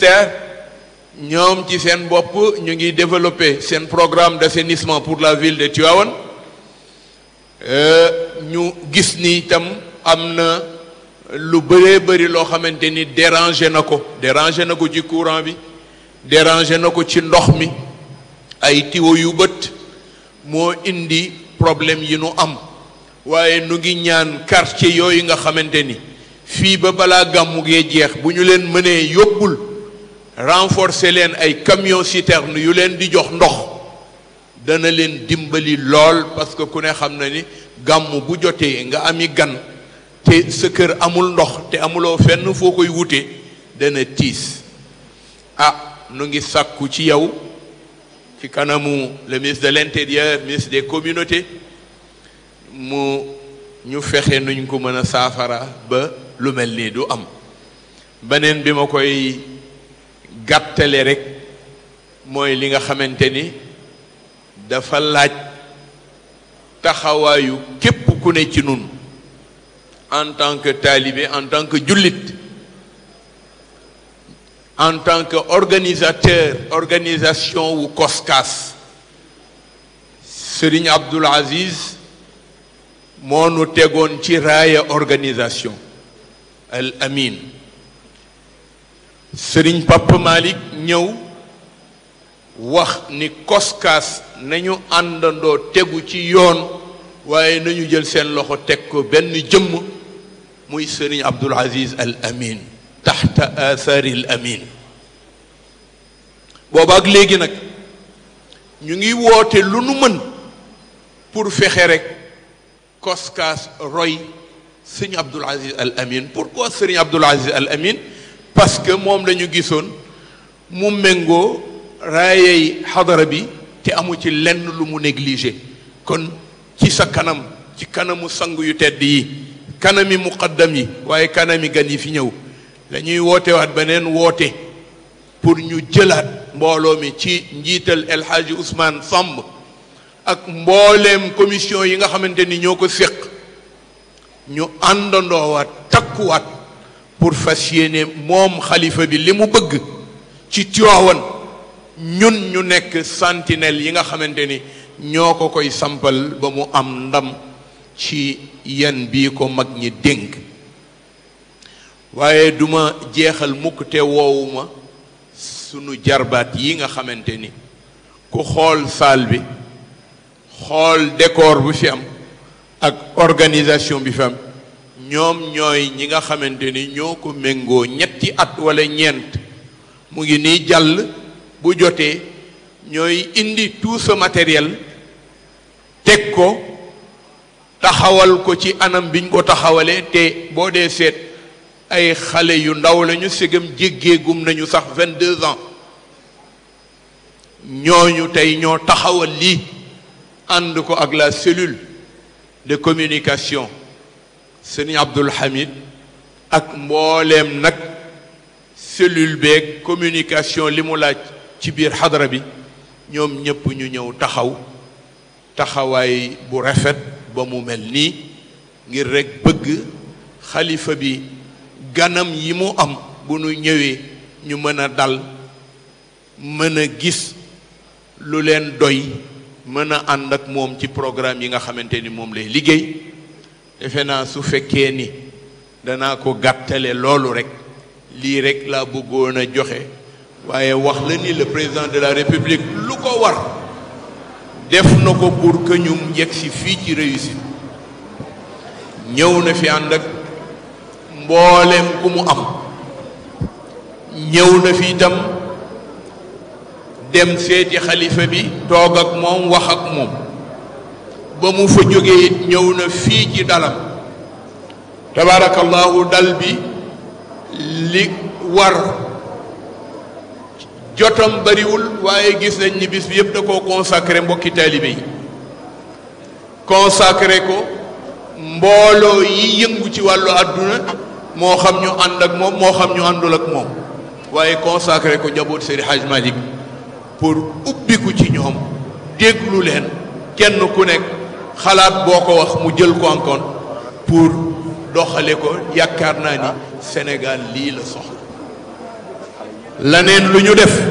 ministère ñoom ci seen bopp ñu ngi développer seen programme d'assainissement pour la ville de Tivaouane ñu gis ni itam am na lu bëree bëri loo xamante ni dérangé na ko dérangé na ko ci courant bi dérangé na ko ci ndox mi ay tiwo yu bët moo indi problème yi nu am waaye nu ngi ñaan quartier yooyu nga xamante ni fii ba balaa gàmmu gee jeex bu ñu leen mënee yóbbul renforcer leen ay camion citerne yu leen di jox ndox dana leen dimbali lool parce que ku ne xam na ni gàmmu bu jotee nga ami gan te sa kër amul ndox te amuloo fenn foo koy wute dana tiis ah nu ngi sàkku ci yow ci kanamu le ministre de l'intérieur ministre des communautés mu ñu fexe nuñ ko mën a saafara ba lu mel nii du am beneen bi ma koy gàttale rek mooy li nga xamante ni dafa laaj taxawaayu képp ku ne ci nun en tant que talibé en tant que jullit en tant que organisateur organisation wu COSCAS Serigne Abdoul Aziz moo nu tegoon ci raaya organisation al amin Serigne Papa Malick ñëw wax ni COSCAS nañu àndandoo tegu ci yoon waaye nañu jël seen loxo teg ko benn jëmm muy Serigne Abdoul Aziz al amin taxta athari al amin booba ak léegi nag ñu ngi woote lu nu mën pour fexe rek COSCAS roy sëñ Abdoul Aziz Al Amin pourquoi sëriñ Abdoul Aziz Al Amin parce que moom la ñu gisoon mu méngoo raayey xadara bi te amu ci lenn lu mu négligé kon ci sa kanam ci kanamu sang yu tedd yi kanami muqaddam yi waaye kanami gan yi fi ñëw la ñuy woote waat beneen woote pour ñu jëlaat mbooloo mi ci njiital El Hadji Ousmane Samb ak mbooleem commission yi nga xamante ni ñoo ko séq ñu àndandoowaat takkuwaat pour fas yéene moom xalifa bi li mu bëgg ci Tiwaawan ñun ñu nekk sentinelle yi nga xamante ni ñoo ko koy sampal ba mu am ndam ci yan bii ko mag ñi dénk waaye duma jeexal mukk te woowuma sunu jarbaat yi nga xamante ni ku xool salle bi xool décor bu fi am ak organisation bi fi am ñoom ñooy ñi nga xamante ni ñoo ko méngoo ñetti at wala ñeent mu ngi nii jàll bu jotee ñooy indi tout ce matériel teg ko taxawal ko ci anam biñ ko taxawalee te boo dee seet ay xale yu ndaw lañu ségam jéggeegum nañu sax vingt-deux ans ñooñu tey ñoo taxawal lii ànd ko ak la cellule de communication sëñ Abdul Hamid ak mbooleem nag cellule beeg communication li mu laaj ci biir xadara bi ñoom ñëpp ñu ñëw taxaw taxawaay bu rafet ba mu mel nii ngir rekk bëgg xalifa bi ganam yi mu am bu nu ñëwee ñu mën a dal mën a gis lu leen doy mën a ànd ak moom ci programme yi nga xamante ni moom lay liggéey defe naa su fekkee ni danaa ko gàttale loolu rek lii rek laa bëggoon a joxe waaye wax la ni le président de la république lu ko war def na ko pour que ñu yegg si fii ci réussite ñëw na fi ànd ak mbooleem ku mu am ñëw na fi itam dem seeti xalifa bi toog ak moom wax ak moom ba mu fa jógee it ñëw na fii ci dalam tabaarakallahu dal bi li war jotam bariwul waaye gis nañ ni bis bi yëpp da koo consacré mbokki taalibe yi consacré ko mbooloo yi yëngu ci wàllu àdduna moo xam ñu ànd ak moom moo xam ñu àndul ak moom waaye consacré ko njaboot Seydi Hadj Malick pour ubbiku ci ñoom déglu leen kenn ku nekk xalaat boo ko wax mu jël ko en compte pour doxale ko yaakaar naa ni Sénégal lii la soxla laneen lu ñu def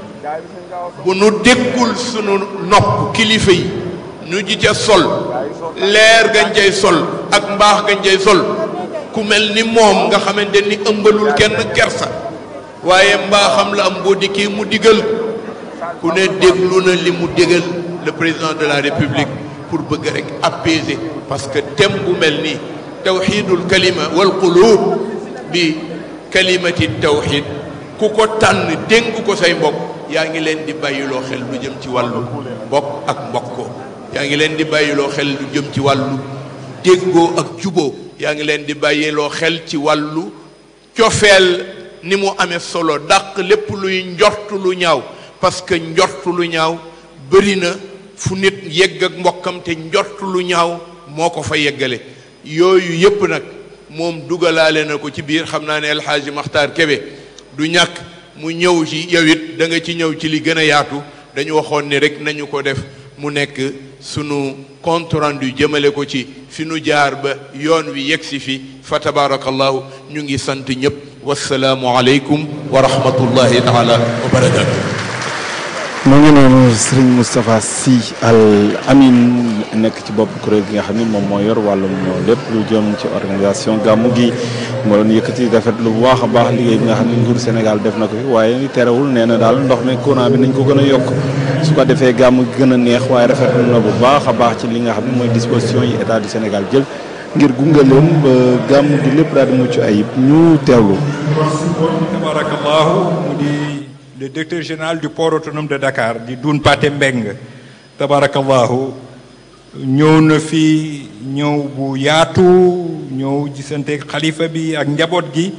bu nu déggul sunu nopp kilifa yi ñu ji ca sol leer gañ cay sol ak mbaax gañ cay sol ku mel ni moom nga xamante ni ëmbalul kenn kersa waaye mbaaxam la am boo dikkee mu digal ku ne déglu na li mu dégal le président de la république pour bëgg rek apaiser parce que thème bu mel nii tawxidul kalima wal qulub bi kalimati tawxid ku ko tànn dénk ko say mbokk yaa ngi leen di bàyyiloo xel lu jëm ci wàllu mbokk ak mbokkoo yaa ngi leen di bàyyiloo xel lu jëm ci wàllu déggoo ak juboo yaa ngi leen di bàyyiloo xel ci wàllu cofeel ni mu amee solo dàq lépp luy njort lu ñaaw parce que njort lu ñaaw bëri na fu nit yegg ak mbokkam te njort lu ñaaw moo ko fa yeggale yooyu yépp nag moom dugalaale na ko ci biir xam naa ne El Hadji Makhtar Kébé du ñàkk mu ñëw ci yow it da nga ci ñëw ci li gën a yaatu dañu waxoon ni rek nañu ko def mu nekk sunu compte rendu jëmale ko ci fi nu jaar ba yoon wi yegg si fi fa tabarakallahu ñu ngi sant ñëpp wasalaamu aleykum wa rahmatullahi taala wa barakatu mu ngi noonu Serigne Moustapha Sy Al Amin nekk ci bopp kuréel gi nga xam ni moom moo yor wàllum lépp lu jëm ci organisation gàmmu gi moo doon yëkkati rafet lu bu baax a baax liggéey bi nga xam ne nguur Sénégal def na ko fi waaye ni terewul nee na daal ndox mi courant bi nañ ko gën a yokk su ko defee gàmmu gi gën a neex waaye rafetlu na bu baax a baax ci li nga xam ne mooy disposition yi état du Sénégal jël ngir gunge leen ba gàmmu gi lépp daal di mucc ayib ñu teewlu. tabarakallahu mu di le directeur général du port autonome de Dakar di Doun Paté Mbeng tabarakallahu ñëw na fi ñëw bu yaatu ñëw gisante xalifa bi ak njaboot gi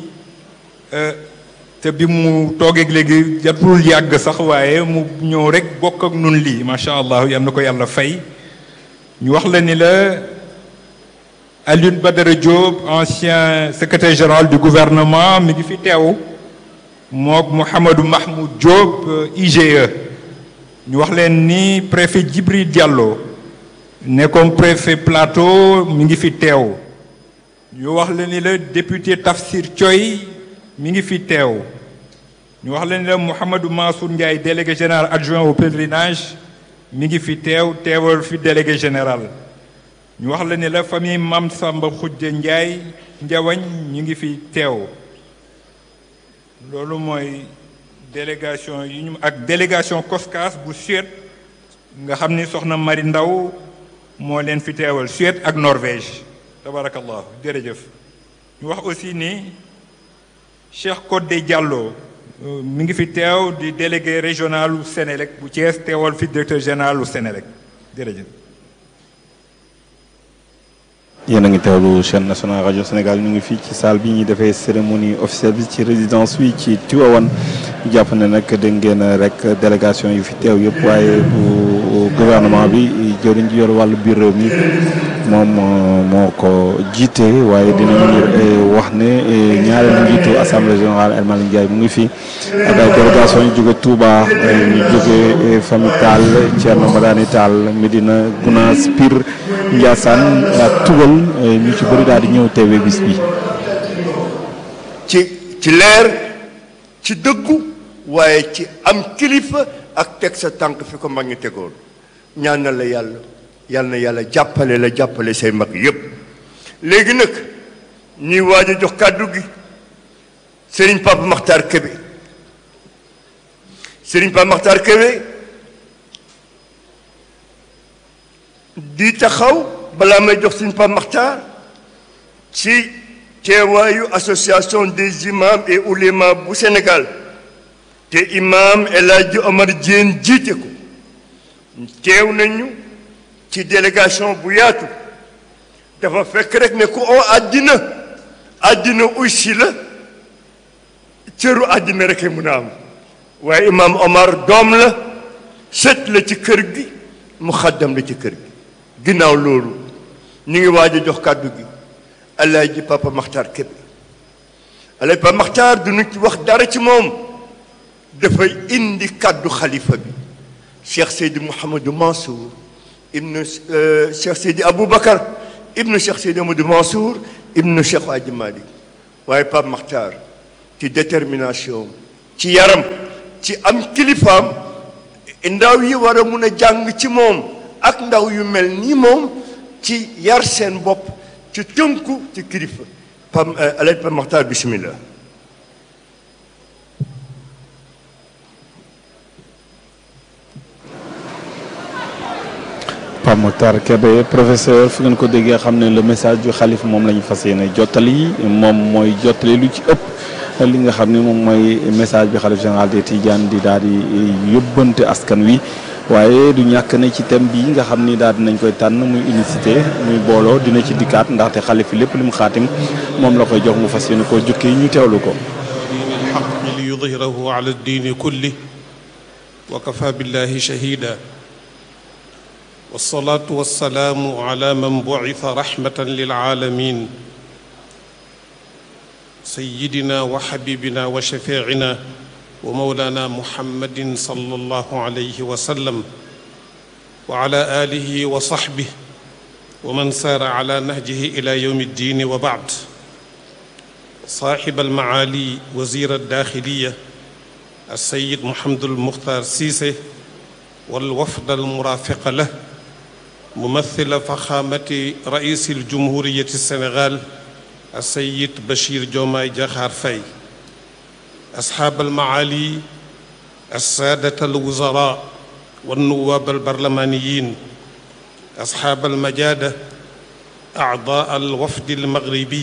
te bi mu toogeeg léegi jatul yàgg sax waaye mu ñëw rek bokk ak nun lii macha allah yal na ko yàlla fay ñu wax la ni la Alioune Badara Diop ancien secrétaire général du gouvernement mi ngi fi teew mook Mouhamadou Mahmoud Diop IGE ñu wax leen ni préfet Djibril Diallo nekkoon préfet plateau mi ngi fi teew ñu wax leen ni la député Tafsir Thioy mi ngi fi teew ñu wax leen ni la Mouhamadou Mansour Ndiaye délégué général adjoint au pèlerinage mi ngi fi teew teewal fi délégué général ñu wax la ni la famille Mam Samba Khoudia Ndiaye Ndiawañ ñu ngi fi teew loolu mooy délégation yi ñu ak délégation COSCAS bu Suède nga xam ni soxna Mari Ndaw moo leen fi teewal Suède ak Norvège tabarakallah jërëjëf ñu wax aussi ni Cheikh Codé Diallo mi ngi fi teew di délégué régional u Sénélec bu Thiès teewal fi directeur général u Sénélec jërëjëf yéen a ngi teewlu chaîne nationale rajo Sénégal ñu ngi fii ci salle bi ñuy defee cérémonie officielle bi ci résidence bi ci Tivaouane ñu jàpp ne nag dégg ngeen rek délégation yu fi teew yëpp waaye bu gouvernement bi jëriñ ji yor wàllu biir réew mi moom moo ko jiite waaye dinañu wax ne ñaareelu njiitu assemblée générale El Malick Ndiaye mu ngi fi ak ay délégation yu jóge Touba ñu jóge famille Tall Thierno Madani Tall Medina Gounass Pire Ndiassane ak Tugal ñu ci bëri daal di ñëw teewee bis bi. ci ci leer ci dëggu waaye ci am kilifa ak teg sa tànk fi ko mag ñi tegoon ñaan na la yàlla yàlla na yàlla jàppale la jàppale say mag yépp léegi nag ñuy waaj a jox kàddu gi Serigne Papa Makhtar Kébé Serigne Papa Makhtar Kébé di taxaw balaa may jox Serigne Papa Makhtar ci teewaayu association des imams et oulémas bu Sénégal te imam El Hadji Omar Diène jiite ko teew nañu ci délégation bu yaatu dafa fekk rek ne ku oo àddina àddina aussi la cëru àddina rek mun a am waaye imam Omar doom la sët la ci kër gi mu xaddam la ci kër gi ginnaaw loolu ñu ngi waaj a jox kàddu gi Alaaji Papa Makhtar Kébé Alaaji Papa Makhtar duñu ci wax dara ci moom dafay indi kàddu xalifa bi Cheikh Seydi Mouhamadou Mansour ibnu Cheikh Seydi Aboubacar ibnu Cheikh Seydi Amadou Mansour ibnu Cheikh Hadji Malick waaye Papa Makhtar ci détermination ci yaram ci am kilifaam ndaw yi war a mun a jàng ci moom ak ndaw yu mel ni moom ci yar seen bopp ci tënku ci kilifa pam alaj Pam Maxtaar bismillah Pape Makhtar Kébé professeur fi ngeen ko déggee xam ne le message du xalif moom la ñu fas yéene jottali moom mooy jottali lu ci ëpp li nga xam ne moom mooy message bi xalif général des Tidianes di daal di yóbbante askan wi waaye du ñàkk ne ci thème bii nga xam ni daal dinañ koy tànn muy unicité muy booloo dina ci dikkaat ndaxte xalif yi lépp lu mu xaatim moom la koy jox mu fas yéene koo jukki ñu teewlu ko. diin alxaq li yudhirahu ala diini kulli wa kafa billahi shahida والصلاة والسلام على من بعث رحمة للعالمين سيدنا وحبيبنا وشفيعنا ومولانا محمد صلى الله عليه وسلم وعلى آله وصحبه ومن سار على نهجه إلى يوم الدين وبعد صاحب المعالي وزير الداخلية السيد محمد المختار سيسي والوفد المرافق له ممثل فخامة رئيس الجمهورية السنغال السيد بشير جوماي جاخار فاي أصحاب المعالي السادة الوزراء والنواب البرلمانيين أصحاب المجادة أعضاء الوفد المغربي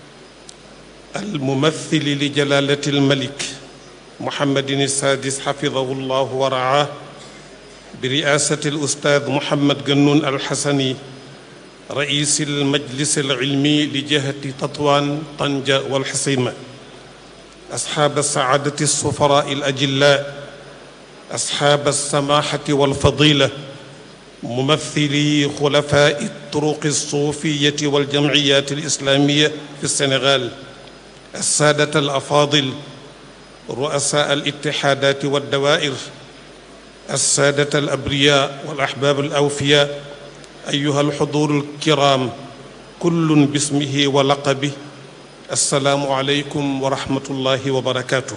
الممثل لجلالة الملك محمد السادس حفظه الله ورعاه برئاسة الأستاذ محمد جنون الحسني رئيس المجلس العلمي لجهة تطوان طنجة والحصيمة أصحاب السعادة السفراء الأجلاء أصحاب السماحة والفضيلة ممثلي خلفاء الطرق الصوفية والجمعيات الإسلامية في السنغال السادة الأفاضل رؤساء الاتحادات والدوائر السادة الأبرياء والأحباب الأوفياء أيها الحضور الكرام كل باسمه ولقبه السلام عليكم ورحمة الله وبركاته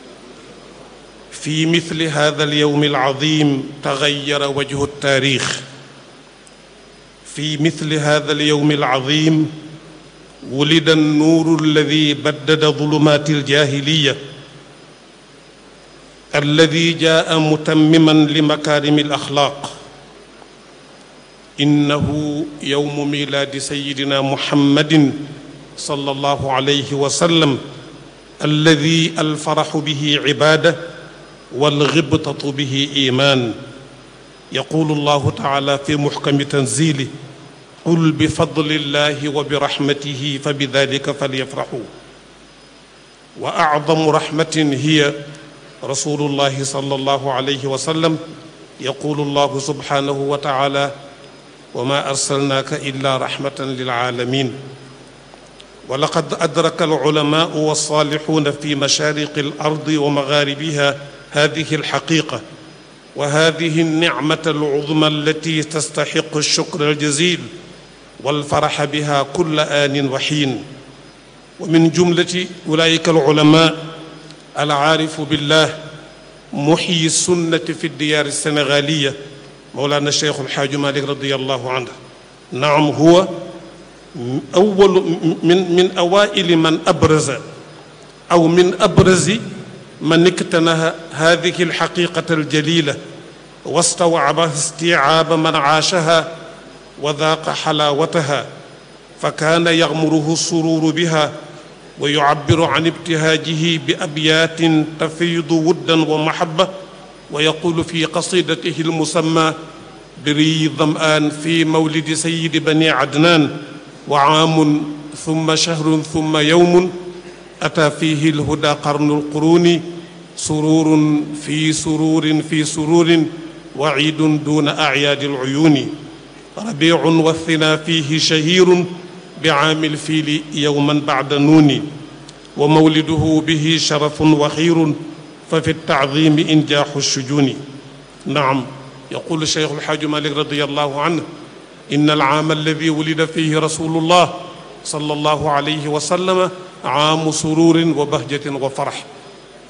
في مثل هذا اليوم العظيم تغير وجه التاريخ في مثل هذا اليوم العظيم ولد النور الذي بدد ظلمات الجاهليه الذي جاء متمما لمكارم الاخلاق انه يوم ميلاد سيدنا محمد صلى الله عليه وسلم الذي الفرح به عباده والغبطه به ايمان يقول الله تعالى في محكم تنزيله قل بفضل الله وبرحمته فبذلك فليفرحوا واعظم رحمه هي رسول الله صلى الله عليه وسلم يقول الله سبحانه وتعالى وما ارسلناك الا رحمه للعالمين ولقد ادرك العلماء والصالحون في مشارق الارض ومغاربها هذه الحقيقه وهذه النعمه العظمى التي تستحق الشكر الجزيل والفرح بها كل ان وحين ومن جمله اولئك العلماء العارف بالله محيي السنة في الديار السنغالية مولانا الشيخ الحاج مالك رضي الله عنه نعم هو أول من من أوائل من أبرز أو من أبرز من اكتنه هذه الحقيقة الجليلة واستوعبها استيعاب من عاشها وذاق حلاوتها فكان يغمره السرور بها ويعبر عن ابتهاجه بأبيات تفيض ودا ومحبة ويقول في قصيدته المسمى بري ظمآن في مولد سيد بني عدنان وعام ثم شهر ثم يوم أتى فيه الهدى قرن القرون سرور في سرور في سرور وعيد دون أعياد العيون ربيع والثنا فيه شهير بعام الفيل يوما بعد نون ومولده به شرف وخير ففي التعظيم إنجاح الشجون نعم يقول الشيخ الحاج مالك رضي الله عنه إن العام الذي ولد فيه رسول الله صلى الله عليه وسلم عام سرور وبهجة وفرح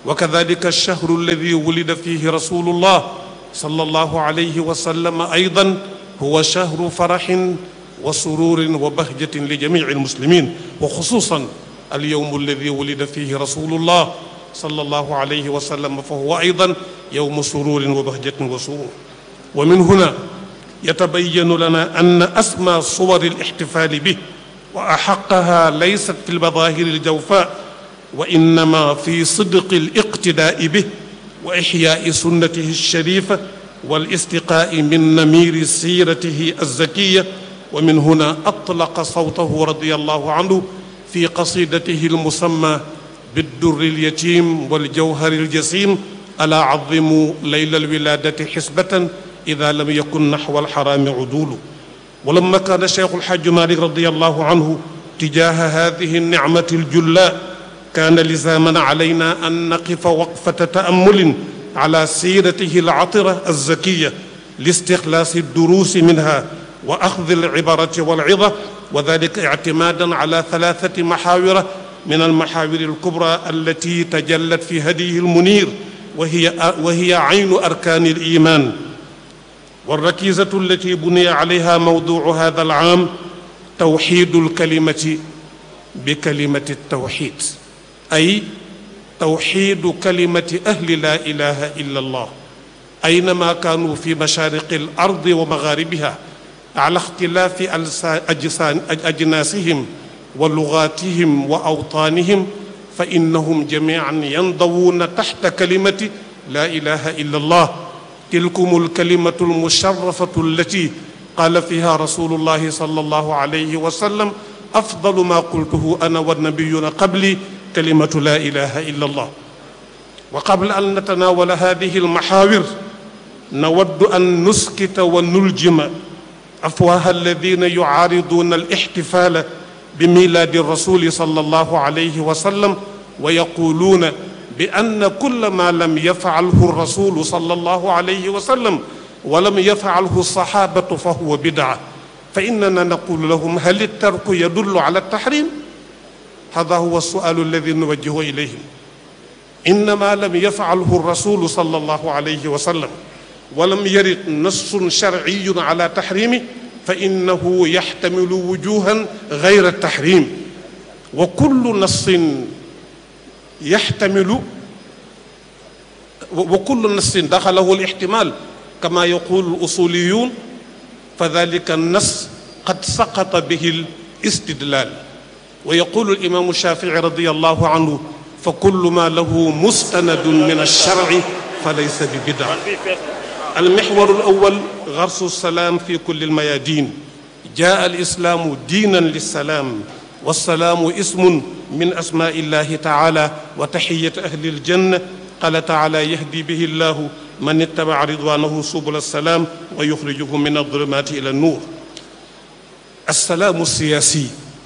وكذلك الشهر الذي ولد فيه رسول الله صلى الله عليه وسلم ايضا هو شهر فرح وسرور وبهجه لجميع المسلمين وخصوصا اليوم الذي ولد فيه رسول الله صلى الله عليه وسلم فهو ايضا يوم سرور وبهجه وسرور ومن هنا يتبين لنا ان اسمى صور الاحتفال به واحقها ليست في المظاهر الجوفاء وانما في صدق الاقتداء به واحياء سنته الشريفه والاستقاء من نمير سيرته الزكيه ومن هنا اطلق صوته رضي الله عنه في قصيدته المسمى بالدر اليتيم والجوهر الجسيم الا عظموا ليل الولاده حسبه اذا لم يكن نحو الحرام عدول ولما كان الشيخ الحاج مالك رضي الله عنه تجاه هذه النعمه الجلاء كان لزاما علينا ان نقف وقفه تامل على سيرته العطره الزكيه لاستخلاص الدروس منها واخذ العبره والعظه وذلك اعتمادا على ثلاثه محاور من المحاور الكبرى التي تجلت في هديه المنير وهي وهي عين اركان الايمان والركيزه التي بني عليها موضوع هذا العام توحيد الكلمه بكلمه التوحيد اي توحيد كلمه اهل لا اله الا الله اينما كانوا في مشارق الارض ومغاربها على اختلاف اجناسهم ولغاتهم واوطانهم فانهم جميعا ينضوون تحت كلمه لا اله الا الله تلكم الكلمه المشرفه التي قال فيها رسول الله صلى الله عليه وسلم افضل ما قلته انا والنبيون قبلي كلمه لا اله الا الله وقبل ان نتناول هذه المحاور نود ان نسكت ونلجم افواه الذين يعارضون الاحتفال بميلاد الرسول صلى الله عليه وسلم ويقولون بان كل ما لم يفعله الرسول صلى الله عليه وسلم ولم يفعله الصحابه فهو بدعه فاننا نقول لهم هل الترك يدل على التحريم هذا هو السؤال الذي نوجهه اليهم انما لم يفعله الرسول صلى الله عليه وسلم ولم يرد نص شرعي على تحريمه فانه يحتمل وجوها غير التحريم وكل نص يحتمل وكل نص دخله الاحتمال كما يقول الاصوليون فذلك النص قد سقط به الاستدلال ويقول الامام الشافعي رضي الله عنه فكل ما له مستند من الشرع فليس ببدعه المحور الاول غرس السلام في كل الميادين جاء الاسلام دينا للسلام والسلام اسم من اسماء الله تعالى وتحيه اهل الجنه قال تعالى يهدي به الله من اتبع رضوانه سبل السلام ويخرجهم من الظلمات الى النور السلام السياسي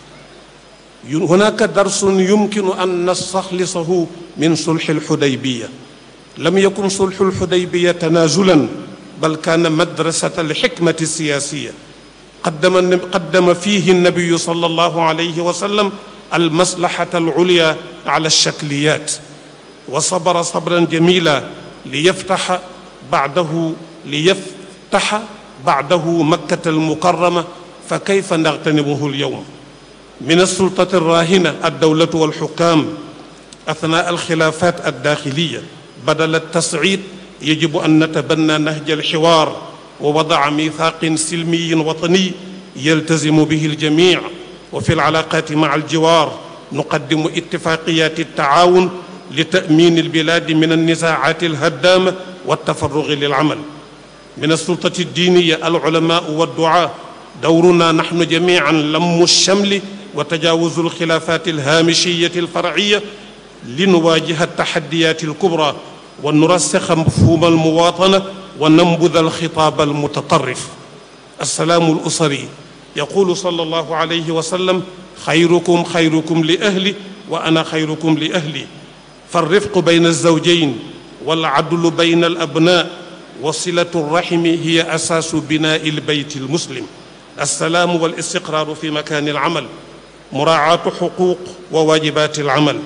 هناك درس يمكن ان نستخلصه من صلح الحديبيه لم يكن صلح الحديبيه تنازلا بل كان مدرسه الحكمه السياسيه قدم قدم فيه النبي صلى الله عليه وسلم المصلحه العليا على الشكليات وصبر صبرا جميلا ليفتح بعده ليفتح بعده مكه المكرمه فكيف نغتنمه اليوم من السلطه الراهنه الدوله والحكام اثناء الخلافات الداخليه بدل التصعيد يجب ان نتبنى نهج الحوار ووضع ميثاق سلمي وطني يلتزم به الجميع وفي العلاقات مع الجوار نقدم اتفاقيات التعاون لتامين البلاد من النزاعات الهدامه والتفرغ للعمل من السلطه الدينيه العلماء والدعاه دورنا نحن جميعا لم الشمل وتجاوز الخلافات الهامشيه الفرعيه لنواجه التحديات الكبرى ونرسخ مفهوم المواطنه وننبذ الخطاب المتطرف السلام الاسري يقول صلى الله عليه وسلم خيركم خيركم لاهلي وانا خيركم لاهلي فالرفق بين الزوجين والعدل بين الابناء وصله الرحم هي اساس بناء البيت المسلم السلام والاستقرار في مكان العمل مراعاه حقوق وواجبات العمل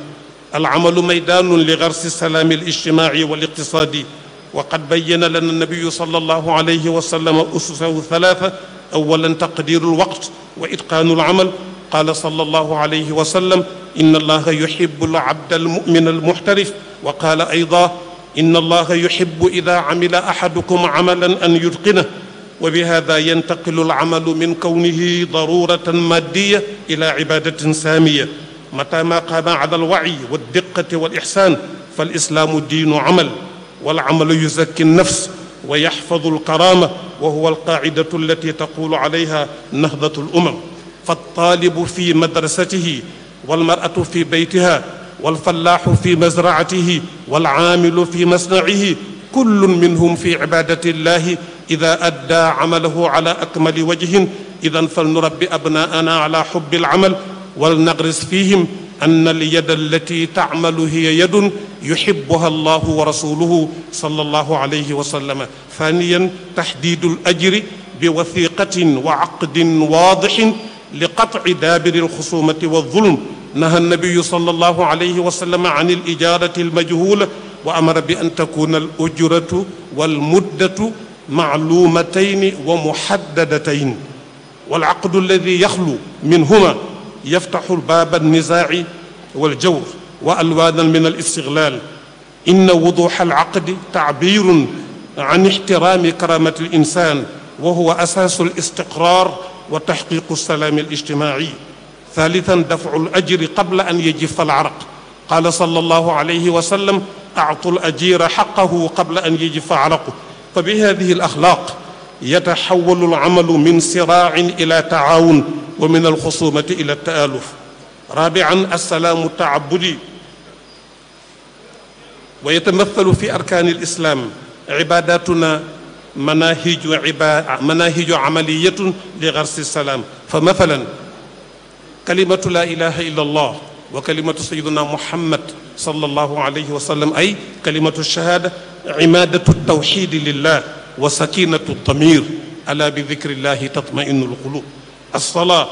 العمل ميدان لغرس السلام الاجتماعي والاقتصادي وقد بين لنا النبي صلى الله عليه وسلم أسسه ثلاثة أولا تقدير الوقت وإتقان العمل قال صلى الله عليه وسلم إن الله يحب العبد المؤمن المحترف وقال أيضا إن الله يحب إذا عمل أحدكم عملا أن يتقنه وبهذا ينتقل العمل من كونه ضرورة مادية إلى عبادة سامية متى ما قام على الوعي والدقة والإحسان فالإسلام دين عمل والعمل يزكي النفس ويحفظ الكرامة وهو القاعدة التي تقول عليها نهضة الأمم فالطالب في مدرسته والمرأة في بيتها والفلاح في مزرعته والعامل في مصنعه كل منهم في عبادة الله إذا أدى عمله على أكمل وجه إذا فلنربي أبناءنا على حب العمل ولنغرس فيهم أن اليد التي تعمل هي يد يحبها الله ورسوله صلى الله عليه وسلم ثانيا تحديد الأجر بوثيقة وعقد واضح لقطع دابر الخصومة والظلم نهى النبي صلى الله عليه وسلم عن الإجارة المجهولة وأمر بأن تكون الأجرة والمدة معلومتين ومحددتين والعقد الذي يخلو منهما يفتح الباب النزاع والجور والوانا من الاستغلال ان وضوح العقد تعبير عن احترام كرامه الانسان وهو اساس الاستقرار وتحقيق السلام الاجتماعي ثالثا دفع الاجر قبل ان يجف العرق قال صلى الله عليه وسلم اعطوا الاجير حقه قبل ان يجف عرقه فبهذه الاخلاق يتحول العمل من صراع الى تعاون ومن الخصومه الى التالف رابعا السلام التعبدي ويتمثل في اركان الاسلام عباداتنا مناهج عبا... مناهج عمليه لغرس السلام فمثلا كلمه لا اله الا الله وكلمه سيدنا محمد صلى الله عليه وسلم اي كلمه الشهاده عماده التوحيد لله وسكينه الضمير الا بذكر الله تطمئن القلوب الصلاه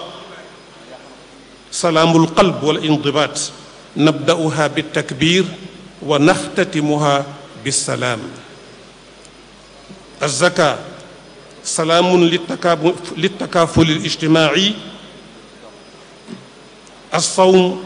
سلام القلب والانضباط نبداها بالتكبير ونختتمها بالسلام الزكاه سلام للتكافل الاجتماعي الصوم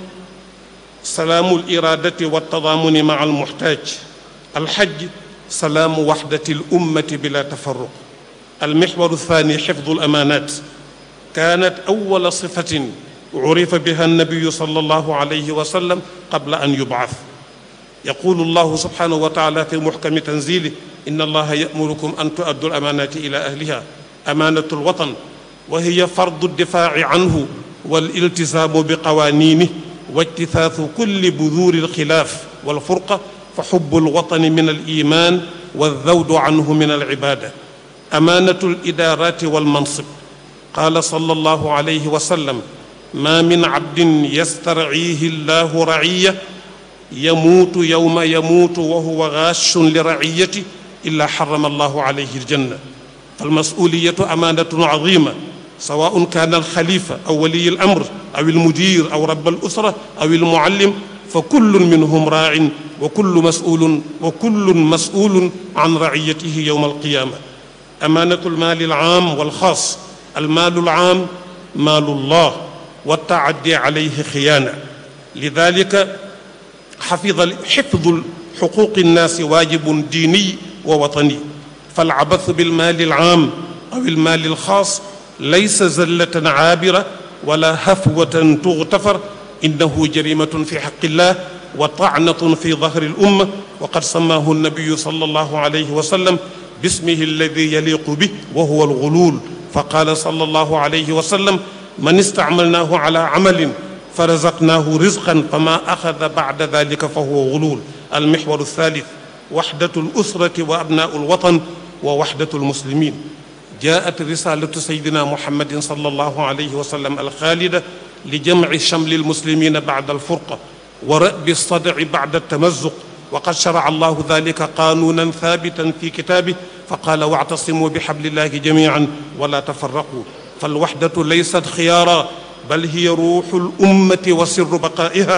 سلام الاراده والتضامن مع المحتاج الحج سلام وحده الامه بلا تفرق المحور الثاني حفظ الامانات كانت اول صفه عرف بها النبي صلى الله عليه وسلم قبل ان يبعث يقول الله سبحانه وتعالى في محكم تنزيله ان الله يامركم ان تؤدوا الامانات الى اهلها امانه الوطن وهي فرض الدفاع عنه والالتزام بقوانينه واجتثاث كل بذور الخلاف والفرقه فحب الوطن من الايمان والذود عنه من العباده امانه الادارات والمنصب قال صلى الله عليه وسلم ما من عبد يسترعيه الله رعيه يموت يوم يموت وهو غاش لرعيته الا حرم الله عليه الجنه فالمسؤوليه امانه عظيمه سواء كان الخليفه او ولي الامر او المدير او رب الاسره او المعلم فكل منهم راع وكل مسؤول وكل مسؤول عن رعيته يوم القيامه امانه المال العام والخاص المال العام مال الله والتعدي عليه خيانه لذلك حفظ حفظ حقوق الناس واجب ديني ووطني فالعبث بالمال العام او المال الخاص ليس زله عابره ولا هفوه تغتفر انه جريمه في حق الله وطعنه في ظهر الامه وقد سماه النبي صلى الله عليه وسلم باسمه الذي يليق به وهو الغلول فقال صلى الله عليه وسلم من استعملناه على عمل فرزقناه رزقا فما اخذ بعد ذلك فهو غلول المحور الثالث وحده الاسره وابناء الوطن ووحده المسلمين جاءت رساله سيدنا محمد صلى الله عليه وسلم الخالده لجمع شمل المسلمين بعد الفرقه ورأب الصدع بعد التمزق وقد شرع الله ذلك قانونا ثابتا في كتابه فقال واعتصموا بحبل الله جميعا ولا تفرقوا فالوحده ليست خيارا بل هي روح الامه وسر بقائها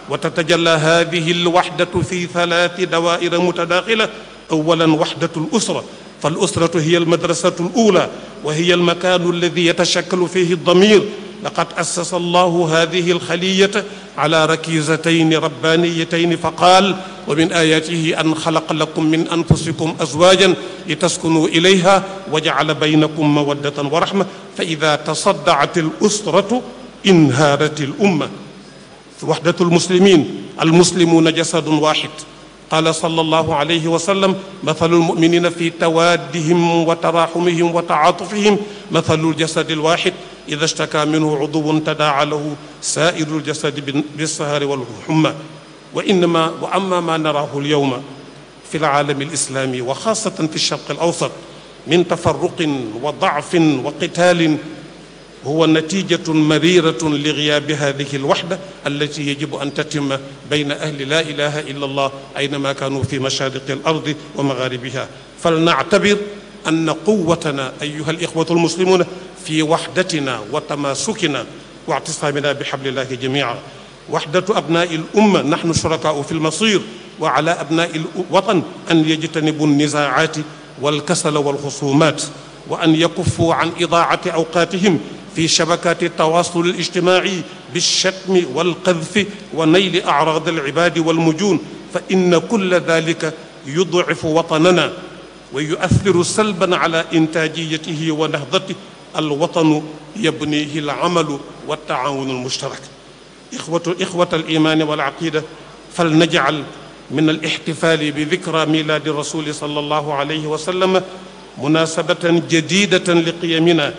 وتتجلى هذه الوحدة في ثلاث دوائر متداخلة أولا وحدة الأسرة فالأسرة هي المدرسة الأولى وهي المكان الذي يتشكل فيه الضمير لقد أسس الله هذه الخلية على ركيزتين ربانيتين فقال ومن آياته أن خلق لكم من أنفسكم أزواجا لتسكنوا إليها وجعل بينكم مودة ورحمة فإذا تصدعت الأسرة انهارت الأمة وحدة المسلمين المسلمون جسد واحد قال صلى الله عليه وسلم مثل المؤمنين في توادهم وتراحمهم وتعاطفهم مثل الجسد الواحد إذا اشتكى منه عضو تداعى له سائر الجسد بالسهر والحمى وإنما وأما ما نراه اليوم في العالم الإسلامي وخاصة في الشرق الأوسط من تفرق وضعف وقتال هو نتيجة مريرة لغياب هذه الوحدة التي يجب أن تتم بين أهل لا إله إلا الله أينما كانوا في مشارق الأرض ومغاربها فلنعتبر أن قوتنا أيها الإخوة المسلمون في وحدتنا وتماسكنا واعتصامنا بحبل الله جميعا وحدة أبناء الأمة نحن شركاء في المصير وعلى أبناء الوطن أن يجتنبوا النزاعات والكسل والخصومات وأن يكفوا عن إضاعة أوقاتهم في شبكات التواصل الاجتماعي بالشتم والقذف ونيل أعراض العباد والمجون فإن كل ذلك يضعف وطننا ويؤثر سلبا على إنتاجيته ونهضته الوطن يبنيه العمل والتعاون المشترك إخوة, إخوة الإيمان والعقيدة فلنجعل من الاحتفال بذكرى ميلاد الرسول صلى الله عليه وسلم مناسبة جديدة لقيمنا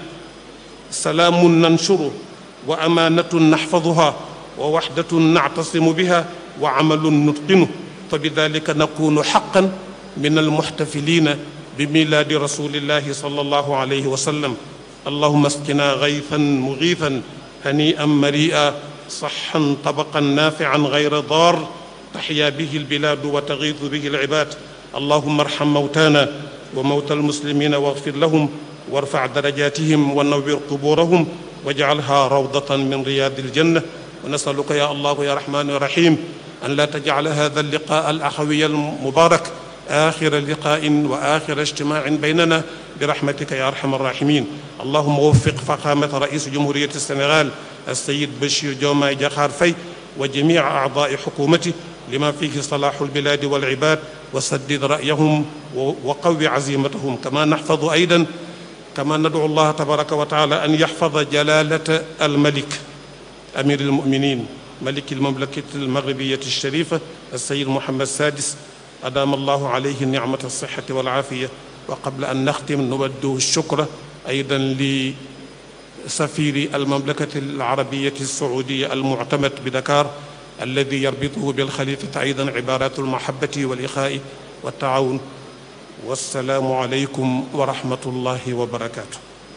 سلام ننشره وأمانة نحفظها ووحدة نعتصم بها وعمل نتقنه فبذلك نكون حقا من المحتفلين بميلاد رسول الله صلى الله عليه وسلم اللهم اسقنا غيثا مغيثا هنيئا مريئا صحا طبقا نافعا غير ضار تحيا به البلاد وتغيث به العباد اللهم ارحم موتانا وموتى المسلمين واغفر لهم وارفع درجاتهم ونور قبورهم واجعلها روضة من رياض الجنة ونسألك يا الله يا رحمن يا رحيم أن لا تجعل هذا اللقاء الأخوي المبارك آخر لقاء وآخر اجتماع بيننا برحمتك يا أرحم الراحمين اللهم وفق فخامة رئيس جمهورية السنغال السيد بشير جوماي جاخار في وجميع أعضاء حكومته لما فيه صلاح البلاد والعباد وسدد رأيهم وقوي عزيمتهم كما نحفظ أيضا كما ندعو الله تبارك وتعالى أن يحفظ جلالة الملك أمير المؤمنين ملك المملكة المغربية الشريفة السيد محمد السادس أدام الله عليه نعمة الصحة والعافية وقبل أن نختم نوجه الشكر أيضا لسفير المملكة العربية السعودية المعتمد بدكار الذي يربطه بالخليفة أيضا عبارات المحبة والإخاء والتعاون والسلام عليكم ورحمة الله وبركاته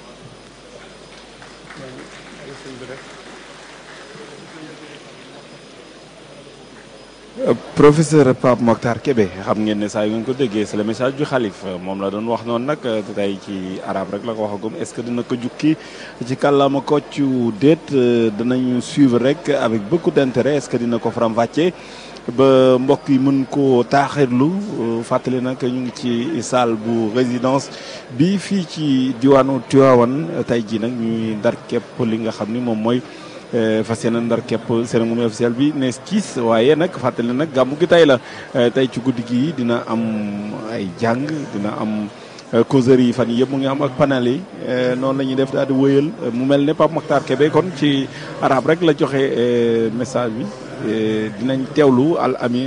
professeur Pape Mokhtar Kébé xam ngeen ne saa yu ngeen ko déggee c'est le message du xalif moom la doon wax noonu nag tey ci arab rek la ko waxagum est-ce que dina ko jukki ci kàllaama koccu déet danañu suivre rek avec beaucoup d'intérêt est-ce que dina ko faram-fàccee ba mbokk yi mën koo taaxirlu fàttali nag ñu ngi ci salle bu résidence bi fii ci diwaanu Tivaouane tey jii nag ñuy ndar képp li nga xam ni moom mooy fas yéene ndar képp cérémonie officielle bi ne kiis waaye nag fàttali nag gàmmu gi tey la tey ci guddi gi dina am ay jàng dina am causerie yi fan yii yëpp mu ngi am ak panel yi noonu la ñuy def daal di wëyal mu mel ne Pape Mokhtar Kébé kon ci arab rek la joxe message bi dinañ teewlu al ami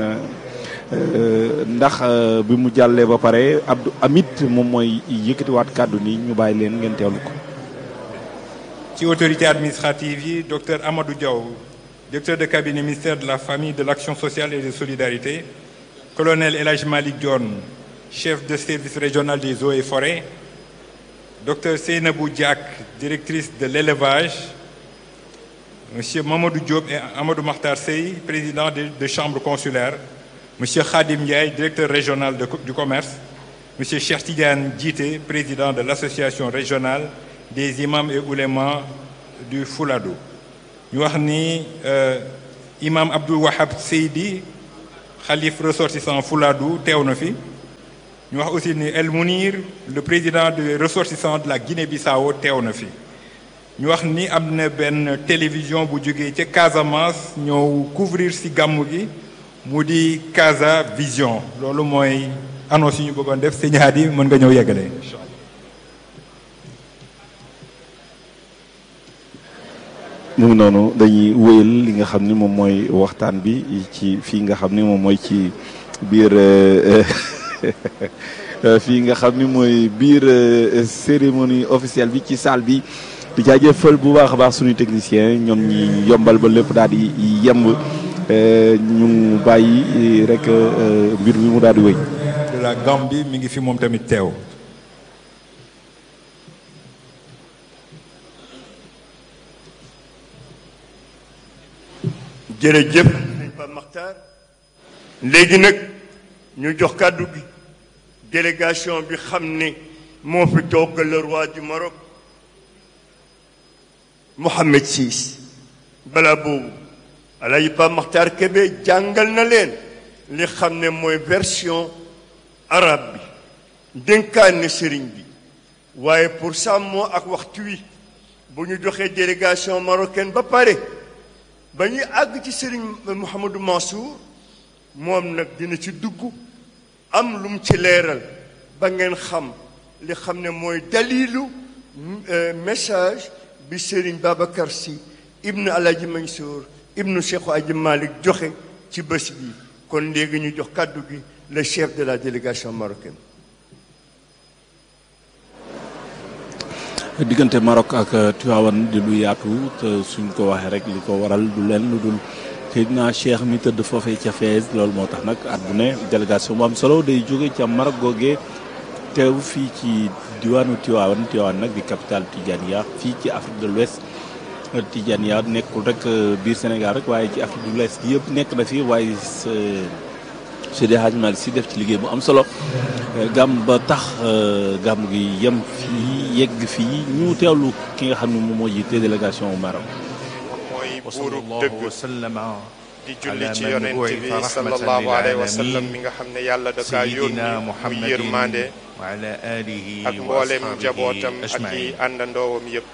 ndax bi mu jàllee ba pare Abdou Amit moom mooy yëkkatiwaat kàddu ni ñu bàyyi leen ngeen teewlu ko. ci autorité administrative yi docteur Amadou Diaw directeur de cabinet ministère de la famille de l'action sociale et de solidarité colonel El Hadj Malick Dione chef de service régional des eaux et forêts docteur Seynabou Diak directrice de l'élevage monsieur Mamadou Diop et Amadou Makhtar Sey président de, de chambre consulaire monsieur Khadim Ndiaye directeur régional de, du commerce monsieur Cheikh Tidiane Djité président de l'association régionale des imams et oulémas du Fuladu ñu wax ni imam Abdul Wahab Seydi xalif ressortissant Fouladou teew na fi ñu wax aussi ni El Mounir le président de ressortissant de la Guinée-Bissau teew na fi ñu wax ni am na benn télévision bu jógee ca Casamance ñëw couvrir ci gàmmu gi mu di Casa Vision loolu mooy annonce yi ñu bëggoon def sëñ Hadi mën nga ñëw yeggale mu ngi noonu dañuy wéyal li nga xam ni moom mooy waxtaan bi ci fii nga xam ni moom mooy ci biir fii nga xam ni mooy biir cérémonie officielle bi ci salle bi di jaajëfal bu baax a baax suñu technicien ñoom ñi yombal ba lépp daal di yemb ñu bàyyi rek mbir mi mu daal di wéy. de la Gambie mi ngi fi moom tamit teew. jërëjëf sëñ Pape Makhtar léegi nag ñu jox kàddu gi délégation bi xam ne moo fi toog le roi du Maroc Mohammed VI balaa boobu Alaaji Pape Makhtar Kébé jàngal na leen li xam ne mooy version arabe bi dénkaane sëriñ bi waaye pour sàmmoo ak waxtu wi bu ñu joxee délégation marocaine ba pare ba ñuy àgg ci sëriñ Mouhamadou Mansour moom nag dina ci dugg am lu mu ci leeral ba ngeen xam li xam ne mooy dalilu message bi sëriñ Babacar Sy ibnu Alaaji Mansour ibnu Cheikh Aji Malick joxe ci bés bi kon léegi ñu jox kàddu gi le chef de la délégation marocaine diggante Maroc ak Tivaouane di lu yaatu te suñ ko waxee rek li ko waral du leen lu dul Seydina Cheikh mi tëdd foofee ca Fès loolu moo tax nag at bu ne délégation bu am solo day jóge ca Maroc googee teew fii ci diwaanu Tivaouane Tivaouane nag di capitale Tidjaniya fii ci Afrique de l'Ouest Tidjaniya nekkul rek biir Sénégal rek waaye ci Afrique de l'Ouest gi yëpp nekk na fi waaye Seydi Hadj Malick Sy def ci liggéey bu am solo gàmm ba tax gàmm gi yem fii yegg fii ñu teewlu ki nga xam ne moom moo jiite délégation au Maroc. mooy buurub dëgg di julli ci yonent bi sallallahu alayhi wa sallam mi nga xam ne yàlla da kaa yónni muy yërmande ak mboolem njabootam ak i àndandoowam yëpp.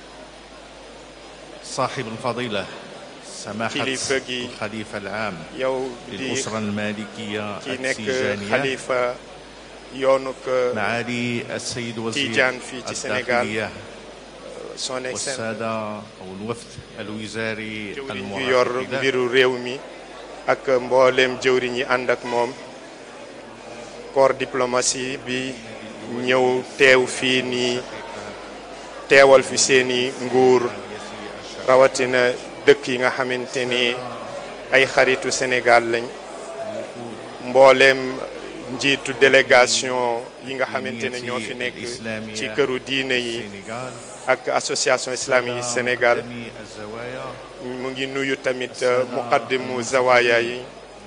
صاحب الفضيلة سماحة kilifa gi الخليفة العام yow di للأسرة المالكية ki nekk التيجانية xalifa yoonuk معالي السيد وزير Tijaan fii ci Sénégal الداخلية son excellence والسادة أو الوفد الوزاري jëwriñ yu yor المرافق له mbiru réew mi ak mbooleem jëwriñ yi ànd ak moom corps diplomatie bi ñëw teew fii nii teewal fi seeni nguur rawatina dëkk yi nga xamante ni ay xaritu Sénégal lañ mbooleem njiitu délégation yi nga xamante ne ñoo fi nekk ci këru diine yi السنغال ak association islamique yi Sénégal جميع الزوايا mu ngi nuyu tamit muqaddimu zawaya yi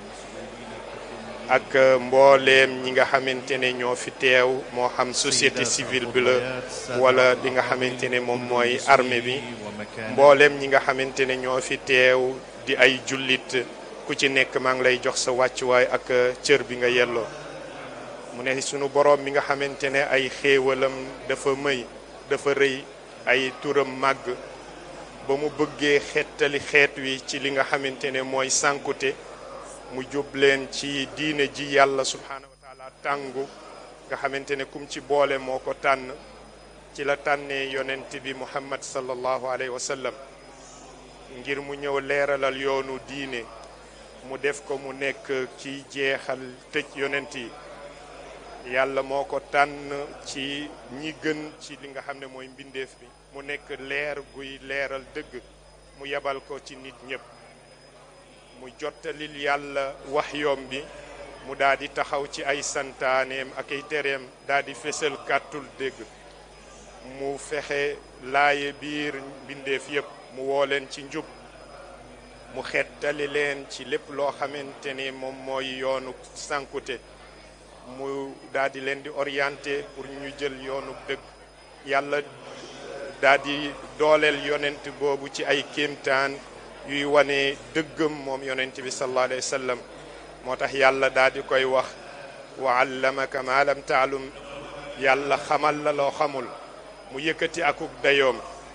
ak mbooleem ñi nga xamante ne ñoo fi teew moo xam société civile bi la wala li nga xamante ne moom mooy armée bi ومكان mbooleem ñi nga xamante ne ñoo fi teew di ay jullit ku ci nekk maa ngi lay jox sa wàccuwaay ak cër bi nga yelloo mu ne sunu boroom mi nga xamante ne ay xéewalam dafa mëy dafa rëy ay turam màgg ba mu bëggee xettali xeet wi ci li nga xamante ne mooy sànkute mu jub leen ci diine ji yàlla subhaanahu wa taala tàngu nga xamante ne kum ci boole moo ko tànn ci la tànnee yonent bi muhammad sallallahu alayhi wa sallam ngir mu ñëw leeralal yoonu diine mu def ko mu nekk ci jeexal tëj yonent yi yàlla moo ko tànn ci ñi gën ci li nga xam ne mooy mbindeef bi mu nekk leer guy leeral dëgg mu yebal ko ci nit ñépp mu jottalil yàlla wax yoom bi mu daal di taxaw ci ay santaaneem ak ay tereem daal di fésal kàttul dégg mu fexe laaye biir mbindeef yépp mu woo leen ci njub mu xettali leen ci lépp loo xamante ni moom mooy yoonu sànkute mu daal di leen di orienté pour ñu jël yoonu dëgg yàlla daal di dooleel yonent boobu ci ay kéemtaan yuy wane dëggam moom yonent bi sallallahu alayhi wa sallam moo tax yàlla daal di koy wax wa allamaka ma lam taalum yàlla xamal la loo xamul mu yëkkati akuk dayoom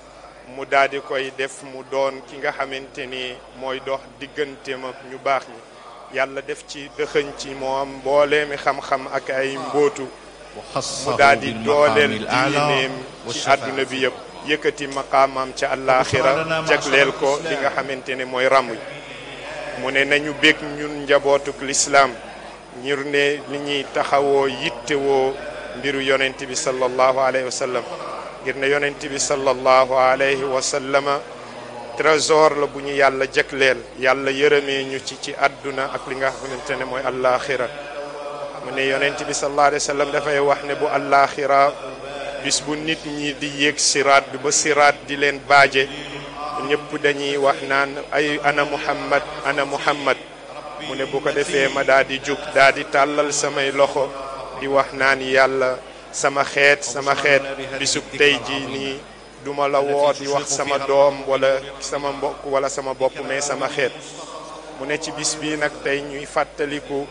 mu daal di koy def mu doon ki nga xamante ni mooy dox digganteem ak ñu baax ñi yàlla def ci dëxëñ ci moom mboolee mi xam-xam ak ay mbootu mu daal di dooleel diineem ci àdduna bi yëpp yëkkati maqaamam ca àllaaxira jagleel ko li nga xamante ne mooy ràmm yi mu ne nañu bég ñun njabootuk lislaam ñir ne li ñuy taxawoo yittewoo mbiru yonent bi sallallahu alayhi wa sallam ngir ne yonent bi sallallahu alayhi wa sallama trésor la bu ñu yàlla jagleel yàlla yërëmee ñu ci ci àdduna ak li nga xamante ne mooy àllaaxira mu ne yonent bi sallallahu alayhi wa sallam dafay wax ne bu àllaaxira bis bu nit ñi di yéeg siraat bi ba siraat di leen baaje ñëpp dañuy wax naan ay ana muhammad ana muhammad mu ne bu ko defee ma daa di jug daa di tàllal samay loxo di wax naan yàlla sama xeet sama xeet bisub tey ji nii duma la woo di wax sama doom wala sama mbokk wala sama bopp mais sama xeet mu ne ci bis bii nag tey ñuy fàttaliku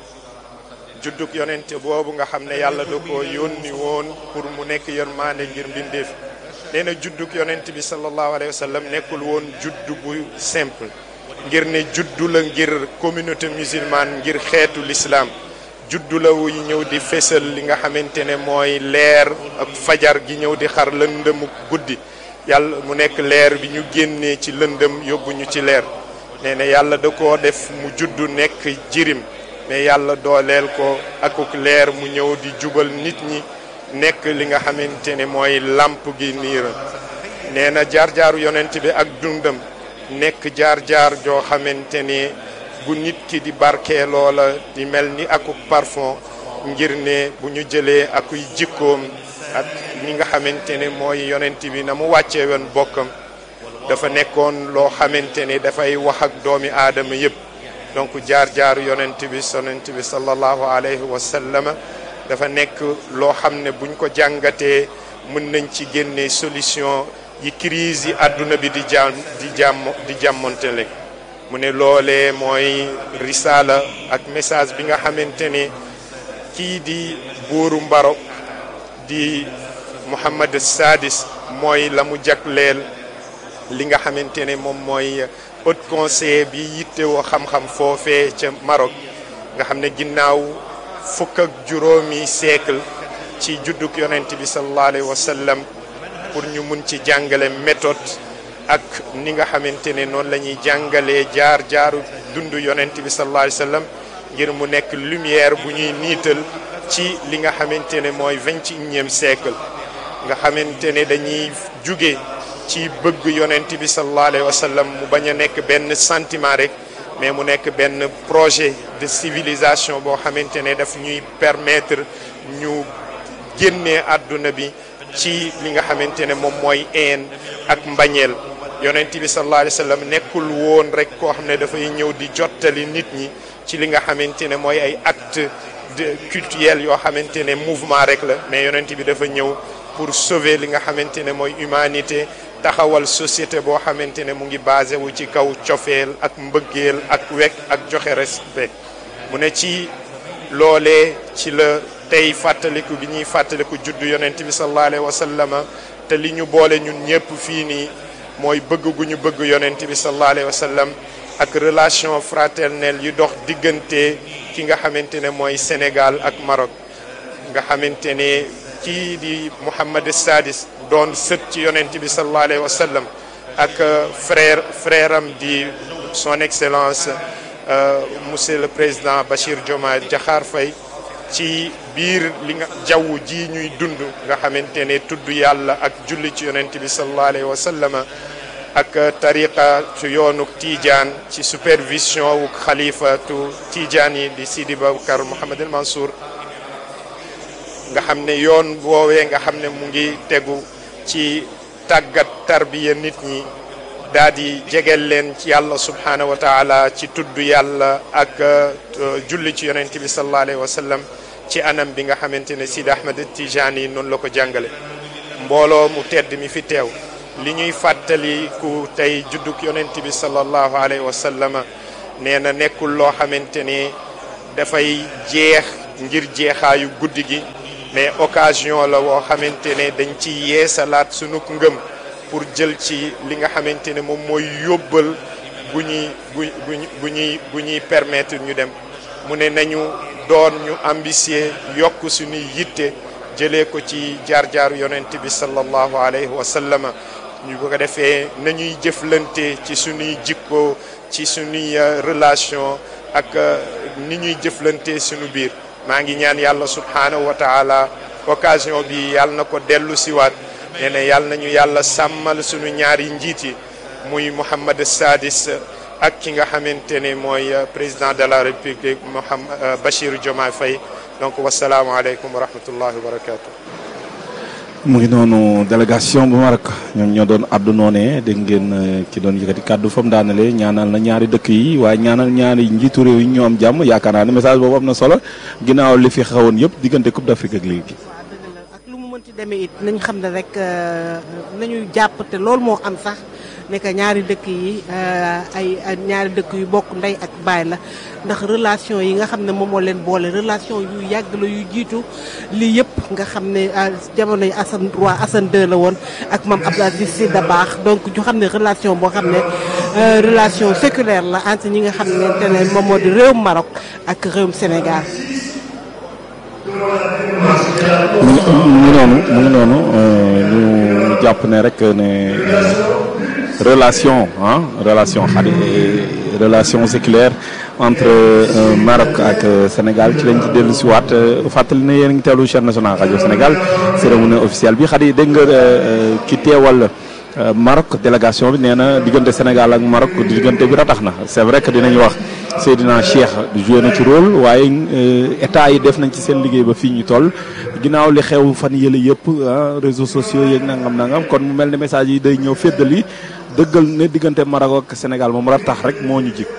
juddug yonente boobu nga xam ne yàlla da ko yónni woon pour mu nekk yërmaande ngir mbindeef nee na juddug yonent bi sallallahu alayhi wa sallam nekkul woon juddu bu simple ngir ne juddu la ngir communauté musulmane ngir xeetu l'islam juddu la wuy ñëw di fésal li nga xamante ne mooy leer ak fajar gi ñëw di xar lëndëmu guddi yàlla mu nekk leer bi ñu génnee ci lëndëm yóbbu ñu ci leer nee na yàlla da koo def mu juddu nekk jirim mais yàlla dooleel ko akuk leer mu ñëw di jubal nit ñi nekk li nga xamante ne mooy làmp gi niira nee na jaar-jaaru yonent bi ak dundam nekk jaar-jaar joo xamante ne bu nit ki di barkee loola di mel ni akuk parfum ngir ne bu ñu jëlee akuy jikkoom ak ñi nga xamante ne mooy yonent bi na mu wàccee woon bokkam dafa nekkoon loo xamante ne dafay wax ak doomi aadama yépp donc jaar-jaaru yonent bi sonent bi sallallahu alayhi wa sallama dafa nekk loo xam ne buñ ko jàngatee mën nañ ci génne solution yi crise yi àdduna bi di jàmm di jàmm di jàmmontele mu ne loolee mooy risaala ak message bi nga xamante ne kii di buuru Mbarok di Muhammad Sadis mooy la mu jagleel li nga xamante ne moom mooy haut conseil bi yittewoo xam-xam foofee ca Maroc nga xam ne ginnaaw fukk ak juróomi siècle ci juddug yonent bi sallallahu alayhi wa sallam pour ñu mun ci jàngale méthode ak ni nga xamante ne noonu la ñuy jàngalee jaar jaaru dund yonent bi sallallahu alayhi wa sallam ngir mu nekk lumière bu ñuy niital ci li nga xamante ne mooy vingt et unième siècle nga xamante ne dañuy jóge ci bëgg yonent bi sallallahu alayhi wa sallam mu bañ a nekk benn sentiment rek mais mu nekk benn projet de civilisation boo xamante ne daf ñuy permettre ñu génnee àdduna bi ci li nga xamante ne moom mooy een ak mbañeel yonent bi sallallahu alayhi wa sallam nekkul woon rek koo xam ne dafay ñëw di jottali nit ñi ci li nga xamante ne mooy ay acte de cultuel yoo xamante ne mouvement rek la mais yonent bi dafa ñëw pour sauver li nga xamante ne mooy humanité taxawal société boo xamante ne mu ngi basé wu ci kaw cofeel ak mbëggeel ak wekk ak joxe respect mu ne ci loolee ci la tey fàttaliku gi ñuy fàttaliku juddu yonent bi sallallahu alayhi wa sallama te li ñu boole ñun ñëpp fii nii mooy bëgg gu ñu bëgg yonent bi sallallahu alayhi wa sallam ak relation fraternelle yu dox diggante ki nga xamante ne mooy Sénégal ak Maroc nga xamante ne kii di Mouhamad Sadis doon sët ci yonent bi sallallahu alayhi wa sallam ak frère frère am di son excellence monsieur le président Bachir Diomaye Diakhar Faye ci biir li nga jaww ji ñuy dund nga xamante ne tudd yàlla ak julli ci yonent bi sallallahu alayhi wa sallam ak tariqa ci yoonu Tidiane ci supervision wu xalifatu Tidiane yi di Sidi Babacar Mouhamad El Mansour nga xam ne yoon woowee nga xam ne mu ngi tegu ci tàggat tarbiya nit ñi daal di jegel leen ci yàlla subhanahu wa taala ci tudd yàlla ak julli ci yonent bi sallallahu alayhi wa sallam ci anam bi nga xamante ne Sidi Ahmed Tijani yi noonu la ko jàngale mbooloo mu tedd mi fi teew li ñuy fàttali ku tey judduk yonent bi sallallahu alayhi wa sallama nee na nekkul loo xamante ni dafay jeex ngir jeexaayu guddi gi mais occasion la woo xamante ne dañ ci yeesalaat sunuk ngëm pour jël ci li nga xamante ne moom mooy yóbbal bu ñuy bu bu ñuy bu ñuy permettre ñu dem mu ne nañu doon ñu ambitieux yokk suñuy yitte jëlee ko ci jaar-jaaru yonent bi sallallahu alayhi wa sallama ñu ko defee nañuy jëflante ci suñuy jikko ci suñuy relation ak ni ñuy jëflante suñu biir maa ngi ñaan yàlla subhanahu wa taala occasion bi yàlla na ko dellu siwaat nee na yàlla nañu yàlla sàmmal suñu ñaari njiit yi muy Mohammed Sadis ak ki nga xamante ne mooy président de la république Mohamed Bachir Diomaye Faye donc wasalaamualeykum wa rahmatullahi wa barakatu mu ngi noonu délégation bu Maroc ñoom ñoo doon addu noonee dégg ngeen ki doon yëkkati kàddu fa mu daanale ñaanal na ñaari dëkk yi waaye ñaanal ñaari njiitu réew yi ñoo am jàmm yaakaar naa ne message boobu am na solo ginnaaw li fi xawoon yëpp diggante Coupe d'Afrique ak léegi. waaw dëgg la ak lu mu mënti demee it nañ xam ne rek nañu jàpp te loolu moo am sax ne que ñaari dëkk yi ay ñaari dëkk yu bokk ndey ak baay la ndax relation yi nga xam ne moom moo leen boole relation yu yàgg la yu jiitu lii yëpp nga xam ne jamono yi Assane roi Assane II la woon ak maam Abdou Aziz Sy Dabakh donc ñu xam ne relation boo xam ne relation séculaire la entre ñi nga xam ne ne moom moo di réewum Maroc ak réewum Sénégal. mu ngi noonu mu ngi noonu ñu jàpp ne rek ne relation ah relation xadi relation séculaire entre Maroc ak Sénégal ci lañ ci dellu si waat fàttali ne yéen a ngi teewlu chaîne nationale rajo Sénégal cérémonie officielle bi xadi dégg nga ki teewal Maroc délégation bi nee na diggante Sénégal ak Maroc diggante bi ratax na c'est vrai que dinañ wax Seydina Cheikh joué na ci rôle waaye état yi def nañ ci seen liggéey ba fii ñu toll ginnaaw li xew fan yële yëpp réseaux sociaux yeeg nangam nangam kon mu mel ne message yi day ñëw féddali dëggal ne diggante Maroc ak Sénégal moom ratax rek moo ñu jig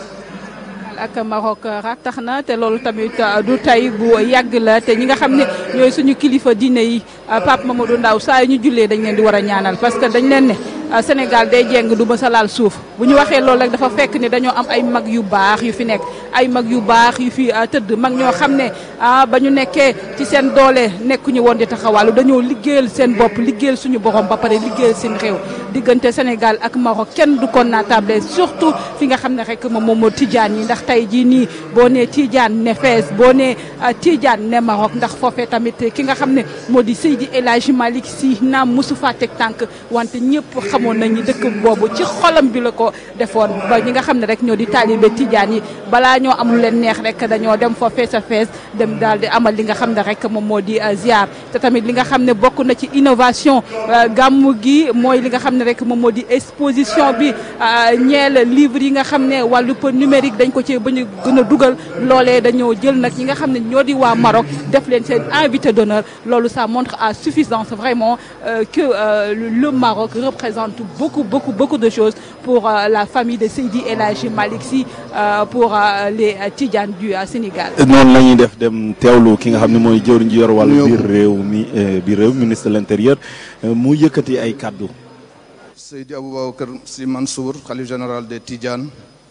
ak Maroc tax na te loolu tamit du tey bu yàgg la te ñi nga xam ne ñooy suñu kilifa diine yi Pape Mamadou Ndaw saa yu ñu jullee dañ leen di war a ñaanal parce que dañ leen ne Sénégal day jeng du mësa laal suuf bu ñu waxee loolu rek dafa fekk ne dañoo am ay mag yu baax yu fi nekk ay mag yu baax yu fi tëdd mag ñoo xam ne ba ñu nekkee ci seen doole nekkuñu woon di taxawàllu dañoo liggéeyal seen bopp liggéeyal suñu borom ba pare liggéeyal seen réew diggante Sénégal ak Maroc kenn du ko naatable surtout fi nga xam ne rek moom moom moo Tijaan yi ndax tey jii nii boo nee Tijaan ne Fès boo nee Tijaan ne Maroc ndax foofee tamit ki nga xam ne moo di Seydi El Hadji Malick Sy naam mosu faa teg tànk wante ñëpp xamoon nañu dëkk boobu ci xolam bi la ko defoon ba ñi nga xam ne rek ñoo di taalibe Tijaan yi balaa ñoo am lu leen neex rek dañoo dem fa fees a fees dem daal di amal li nga xam ne rek moom moo di ziar te tamit li nga xam ne bokk na ci innovation gàmmu gi mooy li nga xam ne rek moom moo di exposition bi ñeel livre yi nga xam ne wàllu numérique dañ ko ci bañ a gën a dugal loolee dañoo jël nag ñi nga xam ne ñoo di waa Maroc def leen seen invité d'honneur loolu ça montre à suffisance vraiment que le Maroc représente beaucoup beaucoup beaucoup de choses pour la famille de Seydi El Hadji Malick Sy pour les Tidjanes du Sénégal. noonu la ñuy def dem teewlu ki nga xam ne mooy jëwriñ ji yor wàllu biir réew mi biir réew ministre de l'intérieur mu yëkkati ay kaddu. Seydi Aboubacar Sy Mansour xalif général des Tidjanes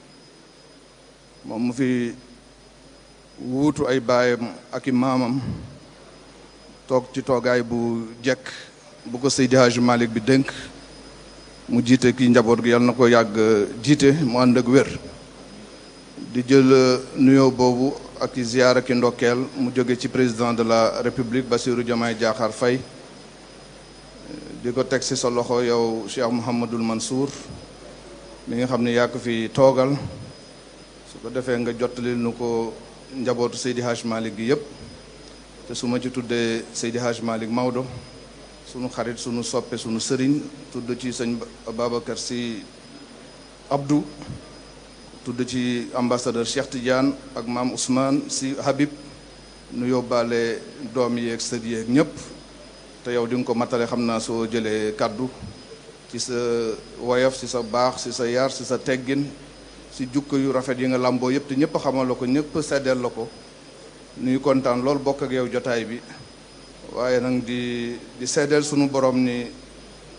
moom mu fi wuutu ay baayam ak i maamam toog ci toogaay bu jekk bu ko Seydi Hadji Malick bi dénk mu jiite kii njaboot gi yàlla na ko yàgg jiite mu ànd ak wér di jël nuyoo boobu ak i ziyaara ki ndokkeel mu jóge ci président de la république Bassirou Diomaye Diakhar Faye di ko teg ci sa loxo yow Cheikh Mouhamadul Mansour mi nga xam ne yaa ko fi toogal su ko defee nga jottali nu ko njabootu Seydi Hadj Malick gi yëpp te su ma ci tuddee Seydi Hadj Malick Maodo sunu xarit sunu soppe sunu sëriñ tudd ci sëñ Babacar Sy Abdou tudd ci ambassadeur Cheikh Tidiane ak maam Ousmane Sy Habib nu yóbbaale doom yeeg sët yeeg ñëpp te yow di nga ko matale xam naa soo jëlee kàddu ci sa woyof ci sa baax ci sa yar ci sa teggin ci jukko yu rafet yi nga làmboo yëpp te ñëpp xamal la ko ñëpp seddeel la ko nuy kontaan loolu bokk ak yow jotaay bi waaye nag di di seddeel sunu borom ni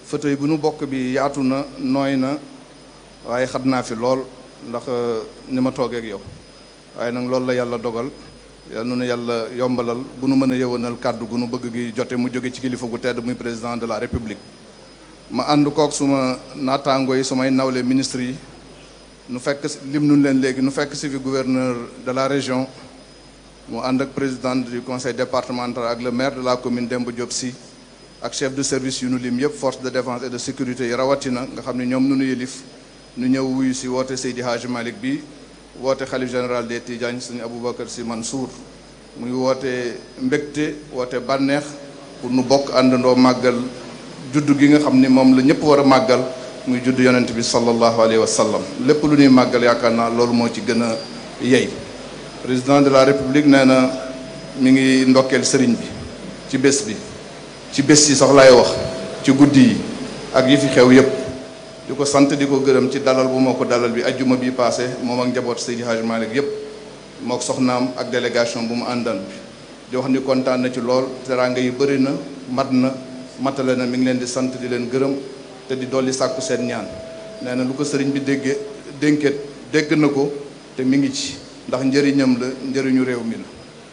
fauteuil bu nu bokk bi yaatu na nooy na waaye xat naa fi lool ndax ni ma toogee ak yow waaye nag loolu la yàlla dogal yal na nu yàlla yombalal bu nu mën a yëwanal kàddu gu nu bëgg gi jote mu jóge ci kilifa gu tedd muy président de la république ma ànd kook suma naataango yi sumay nawle ministre yi nu fekk lim nun leen léegi nu fekk si fi gouverneur de la région mu ànd ak président du conseil départemental ak le maire de la commune Demba Diop Sy ak chef de service yu nu lim yëpp force de défense et de sécurité yi rawatina nga xam ne ñoom nu nu yëlif nu ñëw wuyu si woote Seydi Hadji Malick bi woote xalif général des Tidianes sëñ Aboubacar Sy Mansour muy woote mbégte woote bànneex pour nu bokk àndandoo màggal juddu gi nga xam ni moom la ñëpp war a màggal muy judd yonent bi sallallahu alayhi wa sallam lépp lu ñuy màggal yaakaar naa loolu moo ci gën a yey président de la république nee na mi ngi ndokkeel sëriñ bi ci bés bi ci bés yi sax laay wax ci guddi yi ak yi fi xew yépp di ko sant di ko gërëm ci dalal bu moo ko dalal bi ajjuma bi passé moom ak njaboot Seydi Hadji Malick yépp moo ko soxnaam ak délégation bu mu àndan bi di wax ni kontaan na ci lool teraanga yi bëri na mat na matale na mi ngi leen di sant di leen gërëm te di dolli sàkku seen ñaan nee na lu ko sëriñ bi déggee dénket dégg na ko te mi ngi ci ndax njëriñam la njëriñu réew mi la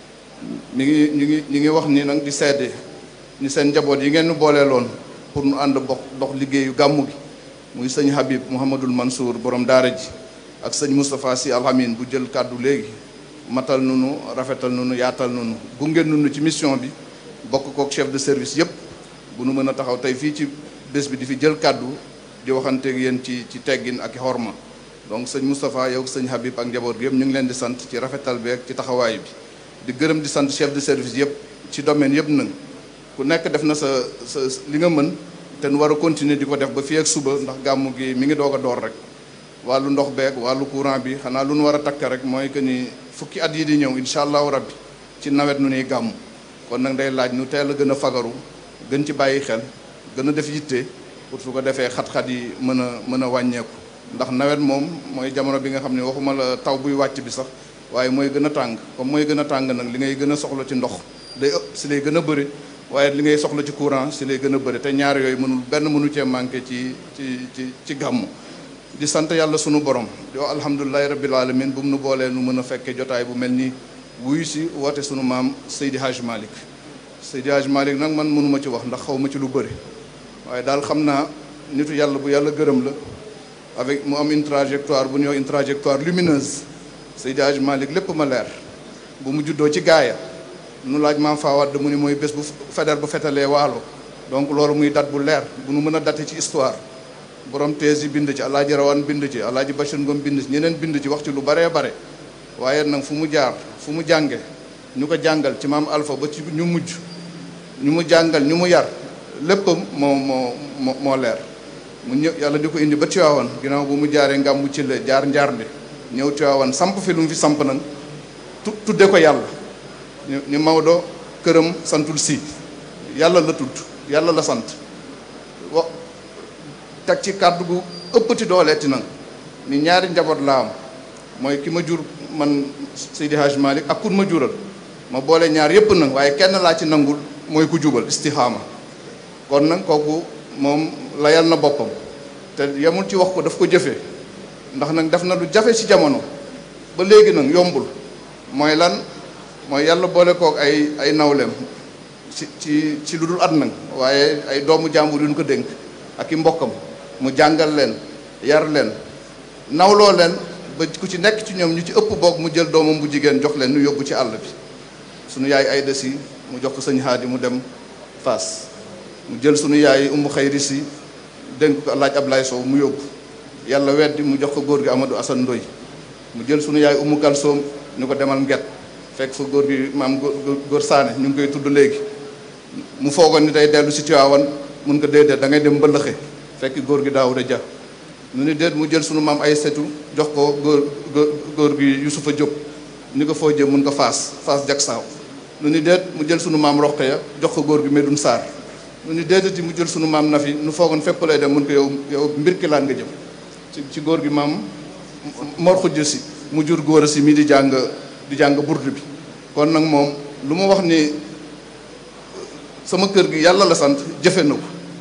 mi ngi ñu ngi ñu ngi wax ni nag di seede ni seen njaboot yi ngeen nu booleeloon pour nu ànd bokk dox liggéeyu gàmmu gi muy sëñ Habib Mouhamadul Mansour borom daara ji ak sëñ Moustapha Sy Alhamine bu jël kàddu léegi matal nunu rafetal nunu yaatal nunu gunge nunu ci mission bi bokk kook chef de service yépp bu nu mën a taxaw tey fii ci bés bi di fi jël kàddu di waxanteeg yéen ci ci teggin ak xorma donc sëñ Moustapha yow sëñ Habib ak njaboot gi yëpp ñu ngi leen di sant ci rafetal beeg ci taxawaay bi di gërëm di sant chef de service yëpp ci domaine yëpp nag ku nekk def na sa sa li nga mën te nu war a continuer di ko def ba fii ak suba ndax gàmmu gi mi ngi doog a door rek wàllu ndox beeg wàllu courant bi xanaa lu nu war a takk rek mooy que ni fukki at yi di ñëw incha allahu rabbi ci nawet nu nuy gàmm kon nag day laaj nu teel a gën a fagaru gën ci bàyyi xel gën a def yitte pour su ko defee xat-xat yi mën a mën a wàññeeku ndax nawet moom mooy jamono bi nga xam ne waxuma la taw buy wàcc bi sax waaye mooy gën a tàng comme mooy gën a tàng nag li ngay gën a soxla ci ndox day ëpp si lay gën a bëri waaye li ngay soxla ci courant si lay gën a bëri te ñaar yooyu mënul benn mënu cee manqué ci ci ci ci gàmmu di sant yàlla sunu borom di wax alhamdulilahi rabbil alamin bu mu nu boolee nu mën a fekkee jotaay bu mel nii wuyu si woote sunu maam Seydi Hadj Malick Seydi Hadj Malick nag man mënuma ci wax ndax xaw ma ci lu bëri waaye daal xam naa nitu yàlla bu yàlla gërëm la avec mu am une trajectoire bu ñuy wax une trajectoire lumineuse Seydi Hadj Malick lépp ma leer bu mu juddoo ci gaaya nu laaj maam Fawad mu ni mooy bés bu feder bu fetalee waalo donc loolu muy date bu leer bu nu mën a date ci histoire borom thèse yi bind ci alaaji rawan bind ci alaaji Bachir Ngom bind ci ñeneen bind ci wax ci lu baree bare waaye nag fu mu jaar fu mu jànge ñu ko jàngal ci maam Alpha ba ci ñu mujj ñu mu jàngal ñu mu yar léppam moo moo moo moo leer mu ñëw yàlla di ko indi ba Tiwaawan ginnaaw bu mu jaaree ngam mu ci la jaar njaarnde ñëw Tiwaawan samp fi lu mu fi samp nag tu tudde ko yàlla ñu ñu Maodo këram santul si yàlla la tudd yàlla la sant wa teg ci kàddu gu ëppati dooleeti nag ni ñaari njaboot laa am mooy ki ma jur man Seydi Hadj Malick ak kun ma jural ma boole ñaar yépp nag waaye kenn laa ci nangul mooy ku jubal istixaama kon nag kooku moom layal na boppam te yemul ci wax ko daf ko jëfee ndax nag def na lu jafe ci jamono ba léegi nag yombul mooy lan mooy yàlla boole kook ay ay nawleem ci ci ci lu dul at nag waaye ay doomu jàmbur yu ñu ko dénk ak i mbokkam mu jàngal leen yar leen nawloo leen ba ku ci nekk ci ñoom ñu ci ëpp boog mu jël doomam bu jigéen jox leen ñu yóbbu ci àll bi sunu yaay ay desi mu jox ko sëñ Haadi mu dem Faas mu jël sunu yaay umu xayri si dénk ko laaj Ablaye Sow mu yóbbu yàlla weddi mu jox ko góor gi Amadou Assane Ndoy mu jël sunu yaay umu kalsoom ñu ko demal nget fekk fa góor gi maam góor góor saane ñu ngi koy tudd léegi mu foogoon ni day dellu si Tiwaawan mun ko déedéet da ngay dem mbëllëxe fekk góor gi Daawuda Ja ñu ni déet mu jël sunu maam ay setu jox ko góor góor gi Yusufa Jóob ni ko foo jëm mun ko faas faas jak saaw nu ni déet mu jël sunu maam Roqeya jox ko góor gi Medun Saar nu ni déetati mu jël sunu maam Nafi nu foogoon fépp lay dem mun ko yow yow mbir ki laan nga jëm ci ci góor gi maam Mor Xujj si mu jur góor a si mi di jàng di jàng burdu bi kon nag moom lu ma wax ni sama kër gi yàlla la sant jëfe na ko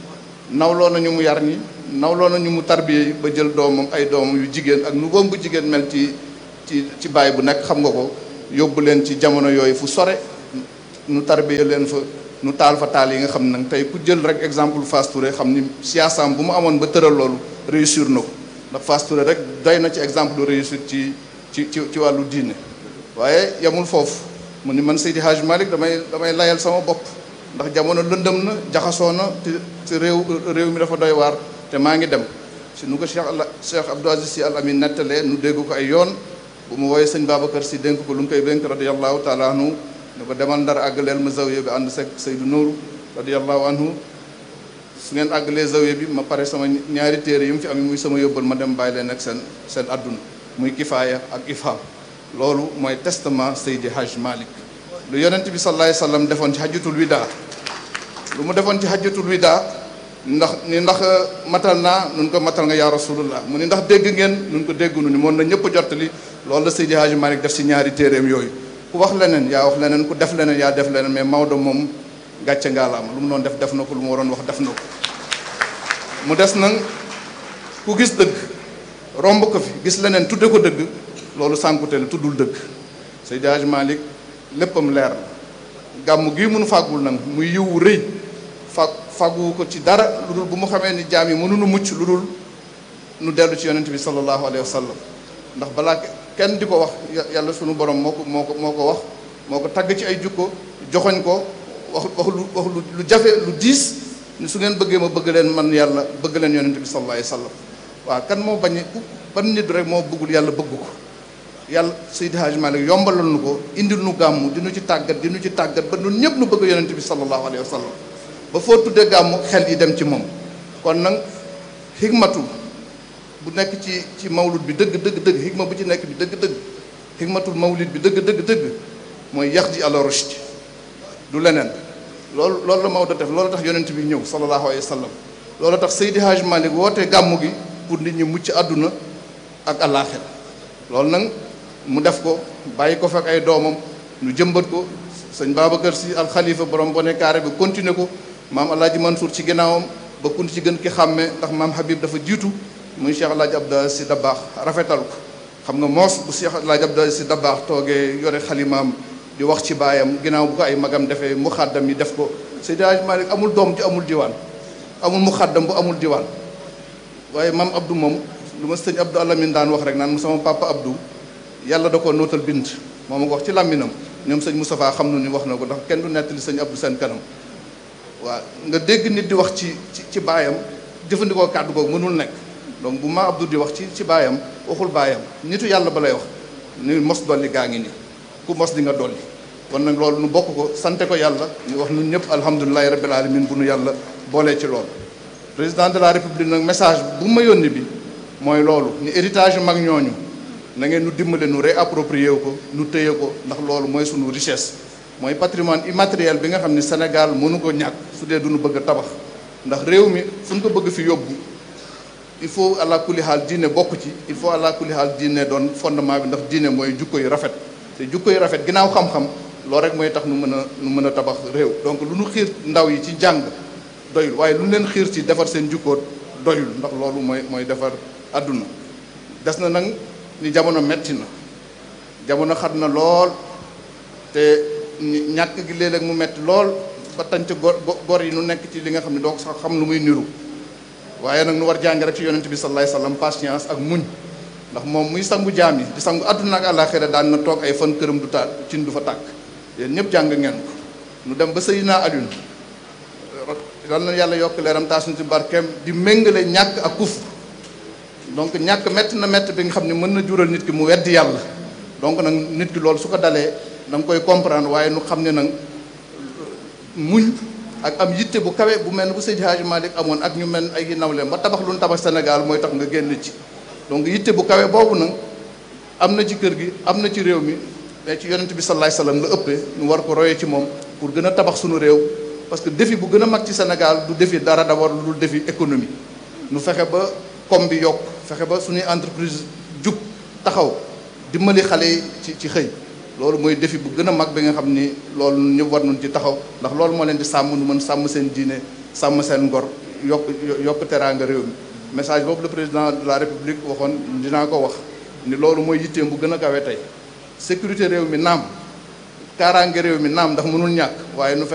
nawloo nañu mu yar ñi nawloo nañu mu tarbiye yi ba jël doomam ay doomam yu jigéen ak nu boom bu jigéen mel ci ci ci baay bu nekk xam nga ko yóbbu leen ci jamono yooyu fu sore nu tarbiye leen fa nu taal fa taal yi nga xam ne nag tey ku jël rek exemple Fass Touré xam ni siyaasam bu mu amoon ba tëral loolu réussir na ko ndax Fass Touré rek doy na ci exemple de réussite ci ci ci ci wàllu diine waaye yamul foofu mu ni man Seydi Hadj Malick damay damay layal sama bopp ndax jamono lëndëm na jaxasoo na te te réew réew mi dafa doy waar te maa ngi dem si nu ko Cheikh Al Cheikh Abdou Aziz Sy Al Amin nettalee nu dégg ko ay yoon bu mu wooyee sëñ Babacar Sy dénk ko lu mu koy dénk radiyallahu taala anhu ne ko demal ndar àggaleel ma zawiya bi ànd sek Seydou Nourou radiyallahu anhu su ngeen àggalee zawiya bi ma pare sama ñaari téere yi mu fi am muy sama yóbbal ma dem bàyyi leen ak seen seen adduna muy kifaaya ak ifham loolu mooy testament Seydi Hadj Malick lu yonent bi sallallahu alayhi wasallam defoon ci hajjatul wida lu mu defoon ci hajjatul wida ndax ni ndax matal naa nun ko matal nga yaa rasulullah mu ni ndax dégg ngeen nun ko déggunu ni moom na ñëpp jottali loolu la Seydi Hadj Malick def si ñaari téeréem yooyu ku wax leneen yaa wax leneen ku def leneen yaa def leneen mais Maodo moom gàcce ngaalaama lu mu doon def def na ko lu mu waroon wax def na ko mu des nag ku gis dëgg romb ko fi gis leneen tudde ko dëgg loolu sànkute la tuddul dëgg Seydi Hadj Malick léppam leer la gàmm gii mënu fàggul nag muy yiwu rëy fa fàgguwu ko ci dara lu dul bu mu xamee ni jaam yi mënuñu mucc lu dul nu dellu ci yonent bi sallallahu alayhi wa sallam ndax balaa kenn di ko wax yàlla sunu borom moo ko moo ko moo ko wax moo ko tagg ci ay jukko joxoñ ko wax wax lu wax lu jafe lu diis ni su ngeen bëggee ma bëgg leen man yàlla bëgg leen yonent bi sallallahu alayhi wa sallam waaw kan moo bañ ban nit rek moo bëggul yàlla bëgg ko yàlla Seydi Hadj Malick yombalal nu ko indil nu gàmmu di nu ci tàggat di nu ci tàggat ba ñun ñëpp nu bëgg yonent bi sallallahu alayhi wa sallam ba foo tuddee gàmmu xel yi dem ci moom kon nag xigmatu bu nekk ci ci mawlud bi dëgg dëgg dëgg xigma bu ci nekk bi dëgg dëgg xigmatul mawlid bi dëgg dëgg dëgg mooy yax ji ala rushd du leneen loolu loolu la Maodo def loolu tax yonent bi ñëw sallallahu alayhi wa sallam loolu tax Seydi Hadj Malick wootee gàmmu gi pour nit ñi mucc àdduna ak àllaaxira loolu nag mu def ko bàyyi ko fekk ay doomam ñu jëmbat ko sëñ Babacar Sy al Khalifa borom bone carré bi continuer ko maam Alaaji Mansour ci ginnaawam ba kun ci gën ki xàmmee ndax maam Habib dafa jiitu muy Cheikh Alaaji Abdou Sy Dabaax rafetal ko xam nga moos bu Cheikh Alaaji Abdou Sy Dabaax toogee yore xalimaam di wax ci baayam ginnaaw bu ko ay magam defee mu xàddam yi def ko Seydi Hadj Malick amul doom ji amul diwaan amul mu xàddam bu amul diwaan waaye maam Abdou moom lu ma sëñ Abdou Alamine daan wax rek naan mu sama papa Abdou yàlla da ko nootal bind moo ma ko wax ci làmminam ñoom sëñ Moustapha xam na ni wax na ko ndax kenn du nettali sëñ Abdou seen kanam waaw nga dégg nit di wax ci ci ci baayam jëfandikoo kàddu googu mënul nekk donc bu ma Abdou di wax ci ci baayam waxul baayam nitu yàlla ba lay wax ni mos dolli gaa ngi nii ku mos di nga dolli kon nag loolu nu bokk ko sante ko yàlla ñu wax ñun ñëpp alhamdulilahi rabbil alamin bu nu yàlla boolee ci loolu président de la république nag message bu ma yónni bi mooy loolu ni héritage yu mag ñooñu na ngeen nu dimbale nu réapproprier ko nu téye ko ndax loolu mooy sunu richesse mooy patrimoine immatériel bi nga xam ne Sénégal mënu ko ñàkk su dee du nu bëgg a tabax ndax réew mi fu ñu ko bëgg fi yóbbu il faut àla kulli xaal diine bokk ci il faut àla kulli xaal diine doon fondement bi ndax diine mooy jukko yu rafet te jukko yu rafet ginnaaw xam-xam loolu rek mooy tax nu mën a nu mën a tabax réew donc lu nu xiir ndaw yi ci jàng doyul waaye lu leen xiir ci defar seen jukkoot doyul ndax loolu mooy mooy defar àdduna des na nag ni jamono metti na jamono xat na lool te ñàkk gi léeg-léeg mu metti lool ba tànc gor gor yi nu nekk ci li nga xam ne doo ko sax xam lu muy niru waaye nag nu war jàng rek ci yonent bi sallallahu alayhi wasallam patience ak muñ ndax moom muy sangu jaam yi di sangu àdduna ak àllaaxira daan na toog ay fan këram du taal cin du fa tàkk yéen ñëpp jàng ngeen ko nu dem ba Seydina Alioune yal na yàlla yokk leeram taas na ci barkeem di méngale ñàkk ak kuf donc ñàkk métti na métti bi nga xam ne mën na jural nit ki mu weddi yàlla donc nag nit ki loolu su ko dalee da nga koy comprendre waaye nu xam ne nag muñ ak am yitte bu kawe bu mel ne bu Seydi Hadji Malick amoon ak ñu mel ay nawleem ba tabax lu nu tabax Sénégal mooy tax nga génn ci donc yitte bu kawe boobu nag am na ci kër gi am na ci réew mi mais ci yonent bi sallallahu alayhi wasallam la ëppee ñu war ko royee ci moom pour gën a tabax suñu réew parce que défi bu gën a mag ci Sénégal du défi dara d'abord lu dul défi économie nu fexe ba com bi yokk fexe ba suñuy entreprise jub taxaw dimbali xale yi ci ci xëy loolu mooy défi bu gën a mag bi nga xam ni loolu ñëpp war nañ ci taxaw ndax loolu moo leen di sàmm nu mën sàmm seen diine sàmm seen ngor yokk yokk teraanga réew mi message boobu le président de la république waxoon dinaa ko wax ni loolu mooy yitteem bu gën a kawe tey sécurité réew mi naam kaaraange réew mi naam ndax mënul ñàkk waaye nu fexe